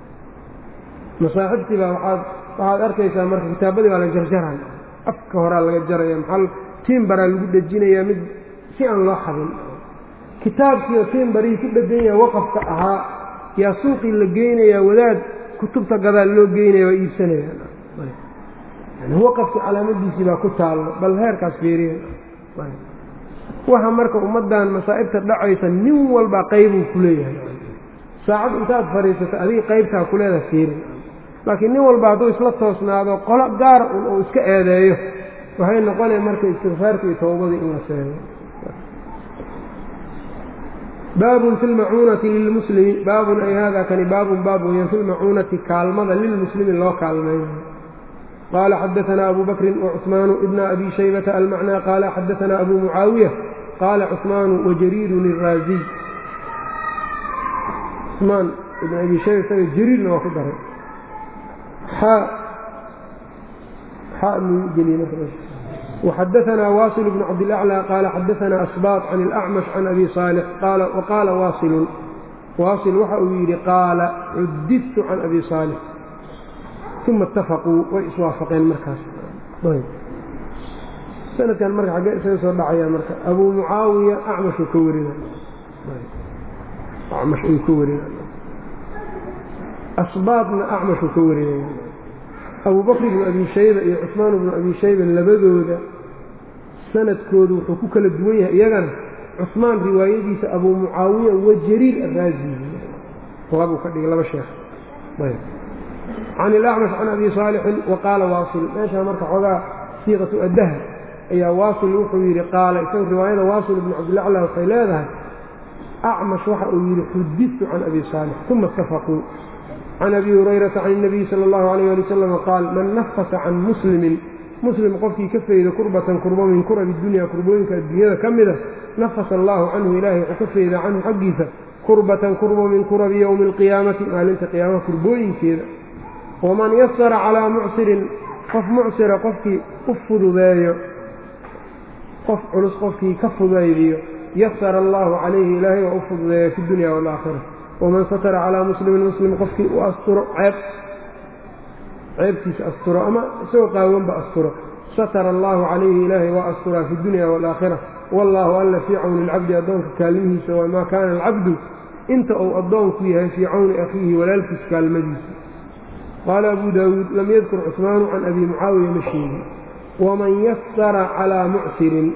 S1: masaaxiftii baa waaad waxaad arkaysaa marka kitaabadii baa la jarjaray afka horaa laga jaraya maxaa tiimbaraa lagu dhejinayaa mid si aan loo xadin kitaabkiioo tiimbarihii ku dhegan yaha waqafka ahaa yaa suuqii la geynayaa wadaad kutubta gadaal loo geynaya waa iibsanaya waqafkii calaamadiisii baa ku taallo bal heerkaas fiiriya waxa marka ummaddan masaa'ibta dhacaysa nin walba qaybuu ku leeyahay saacad intaad fadhiisato adiga qaybtaa ku leedaha fiirin laakiin nin walba hadduu isla toosnaado qolo gaara un uu iska eedeeyo waxay noqonaya marka istikfaarka iyo towbadii in la seego baabun fi lmacuunati lilmuslimi baabun ay hada kani baabun baab weeyaan fi lmacuunati kaalmada lilmuslimi loo kaalmeeyo qال xdثna أbو bكر وcثمان بن أbي شhيبة المعنى qال xdثna أbو معاaوية qال cثمان وجرير الrاaزي cثmaan بن أbي شhayba isaga jrيirna waa ku daray وxdثna واصل بن cabدالأعلى qال xdثna أsباط عن الأعمش عن أbي صالح وqاla واصل واصل waxa uu yidhi qاala cudidت عن أbي صالح uma itafaquu way iswaafaqeen markaas sanadkan marka xaggee isaga soo dhacaya marka abuu mucaawiya acmashuu ka warina acmash uu ka warina asbaadna acmashuu ka warinaya abuu bakr ibnu abi shayba iyo cusmaan ibnu abi shayba labadooda sanadkoodu wuxuu ku kala duwan yahay iyagana cusmaan riwaayadiisa abuu mucaawiya wa jariir araazi labuu ka dhigay laba sheekh can ilacmash can abi saalixin wa qaala waasil meeshaa marka xoogaa siiqatu addaha ayaa waasil wuxuu yidhi qaala isaga riwaayada waasil ibnu cabdilacla waxay leedahay acmash waxa uu yidhi xudidtu can abi saalix uma istafaquu can abi hurayrata can اnabiyi sala اllahu alayh ali wasalam qaal man nafasa can muslimin muslim qofkii ka fayda kurbatan kurbo min kurabi dunya kurbooyinka adduunyada ka mida nafasa allahu canhu ilaahay wuxuu ka fayda canhu xaggiisa kurbatan kurbo min kurabi yowmi alqiyaamati maalinta qiyaamaha kurbooyinkeeda waman yasara calaa mucsirin qof mucsira qofkii u fududeeyo qof culus qofkii ka fudaydiyo yasara allahu calayhi ilaahay waa u fududeeya fi dunya waalaakhira waman satara calaa muslimin muslim qofkii u asturo ceeb ceebkiisa asturo ama isagoo qaawanba asturo satara allahu calayhi ilaahay waa asturaa fi dunya waalaakhira wallaahu alla fii cawni ilcabdi addoonka kaalmihiisa wamaa kaana alcabdu inta uu addoonku yahay fii cawni akhiihi walaalkiis kaalmadiisa qaala abu daawuud lam yadkur cusmaanu can abi mucaawiya ma sheegin waman yasara calaa mucsirin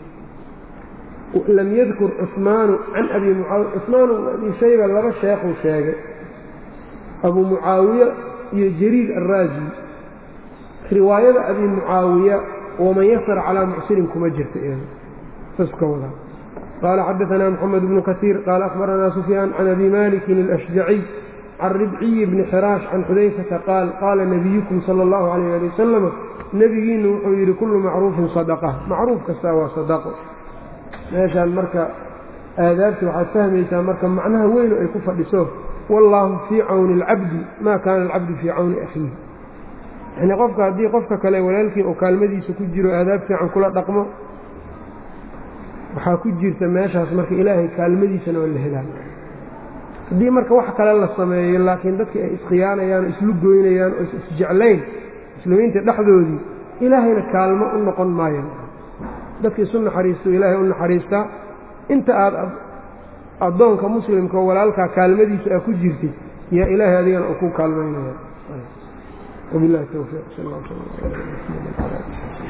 S1: lam yadkur cusmaanu can abi mucaawiya cusmaanu abi shayba laba sheekhuu sheegay abuu mucaawiya iyo jariir araazi riwaayada abi mucaawiya waman yasara calaa mucsirin kuma jirta iyada saas ka wadaa qaala xadaanaa moxamed bnu kasiir qaala akhbaranaa sufyaan can abi malikin alashjaciy can ribciyi bni xiraash can xudayfata qaal qaala nabiyukum sala allahu calayh ali wasalama nebigiinnu wuxuu yidhi kullu macruufin sadaqa macruuf kastaa waa sadaqo meeshaan marka aadaabta waxaad fahmaysaa marka macnaha weynu ay ku fadhiso wallaahu fii cawni alcabdi maa kaana alcabdu fii cawni akhiihi yacnii qofka haddii qofka kale walaalkii oo kaalmadiisa ku jiro aadaab fiican kula dhaqmo waxaa ku jirta meeshaas marka ilaahay kaalmadiisana oo la helaa haddii marka wax kale la sameeyo laakiin dadkii ay iskhiyaanayaan oo islu goynayaan oo isjeclayn muslimiinta dhexdoodii ilaahayna kaalmo u noqon maayan dadka isu naxariisto ilaahay u naxariistaa inta aad addoonka muslimka oo walaalkaa kaalmadiisa aa ku jirtid yaa ilaahay adigana uu ku kaalmaynaya wabilahi towfiiq sal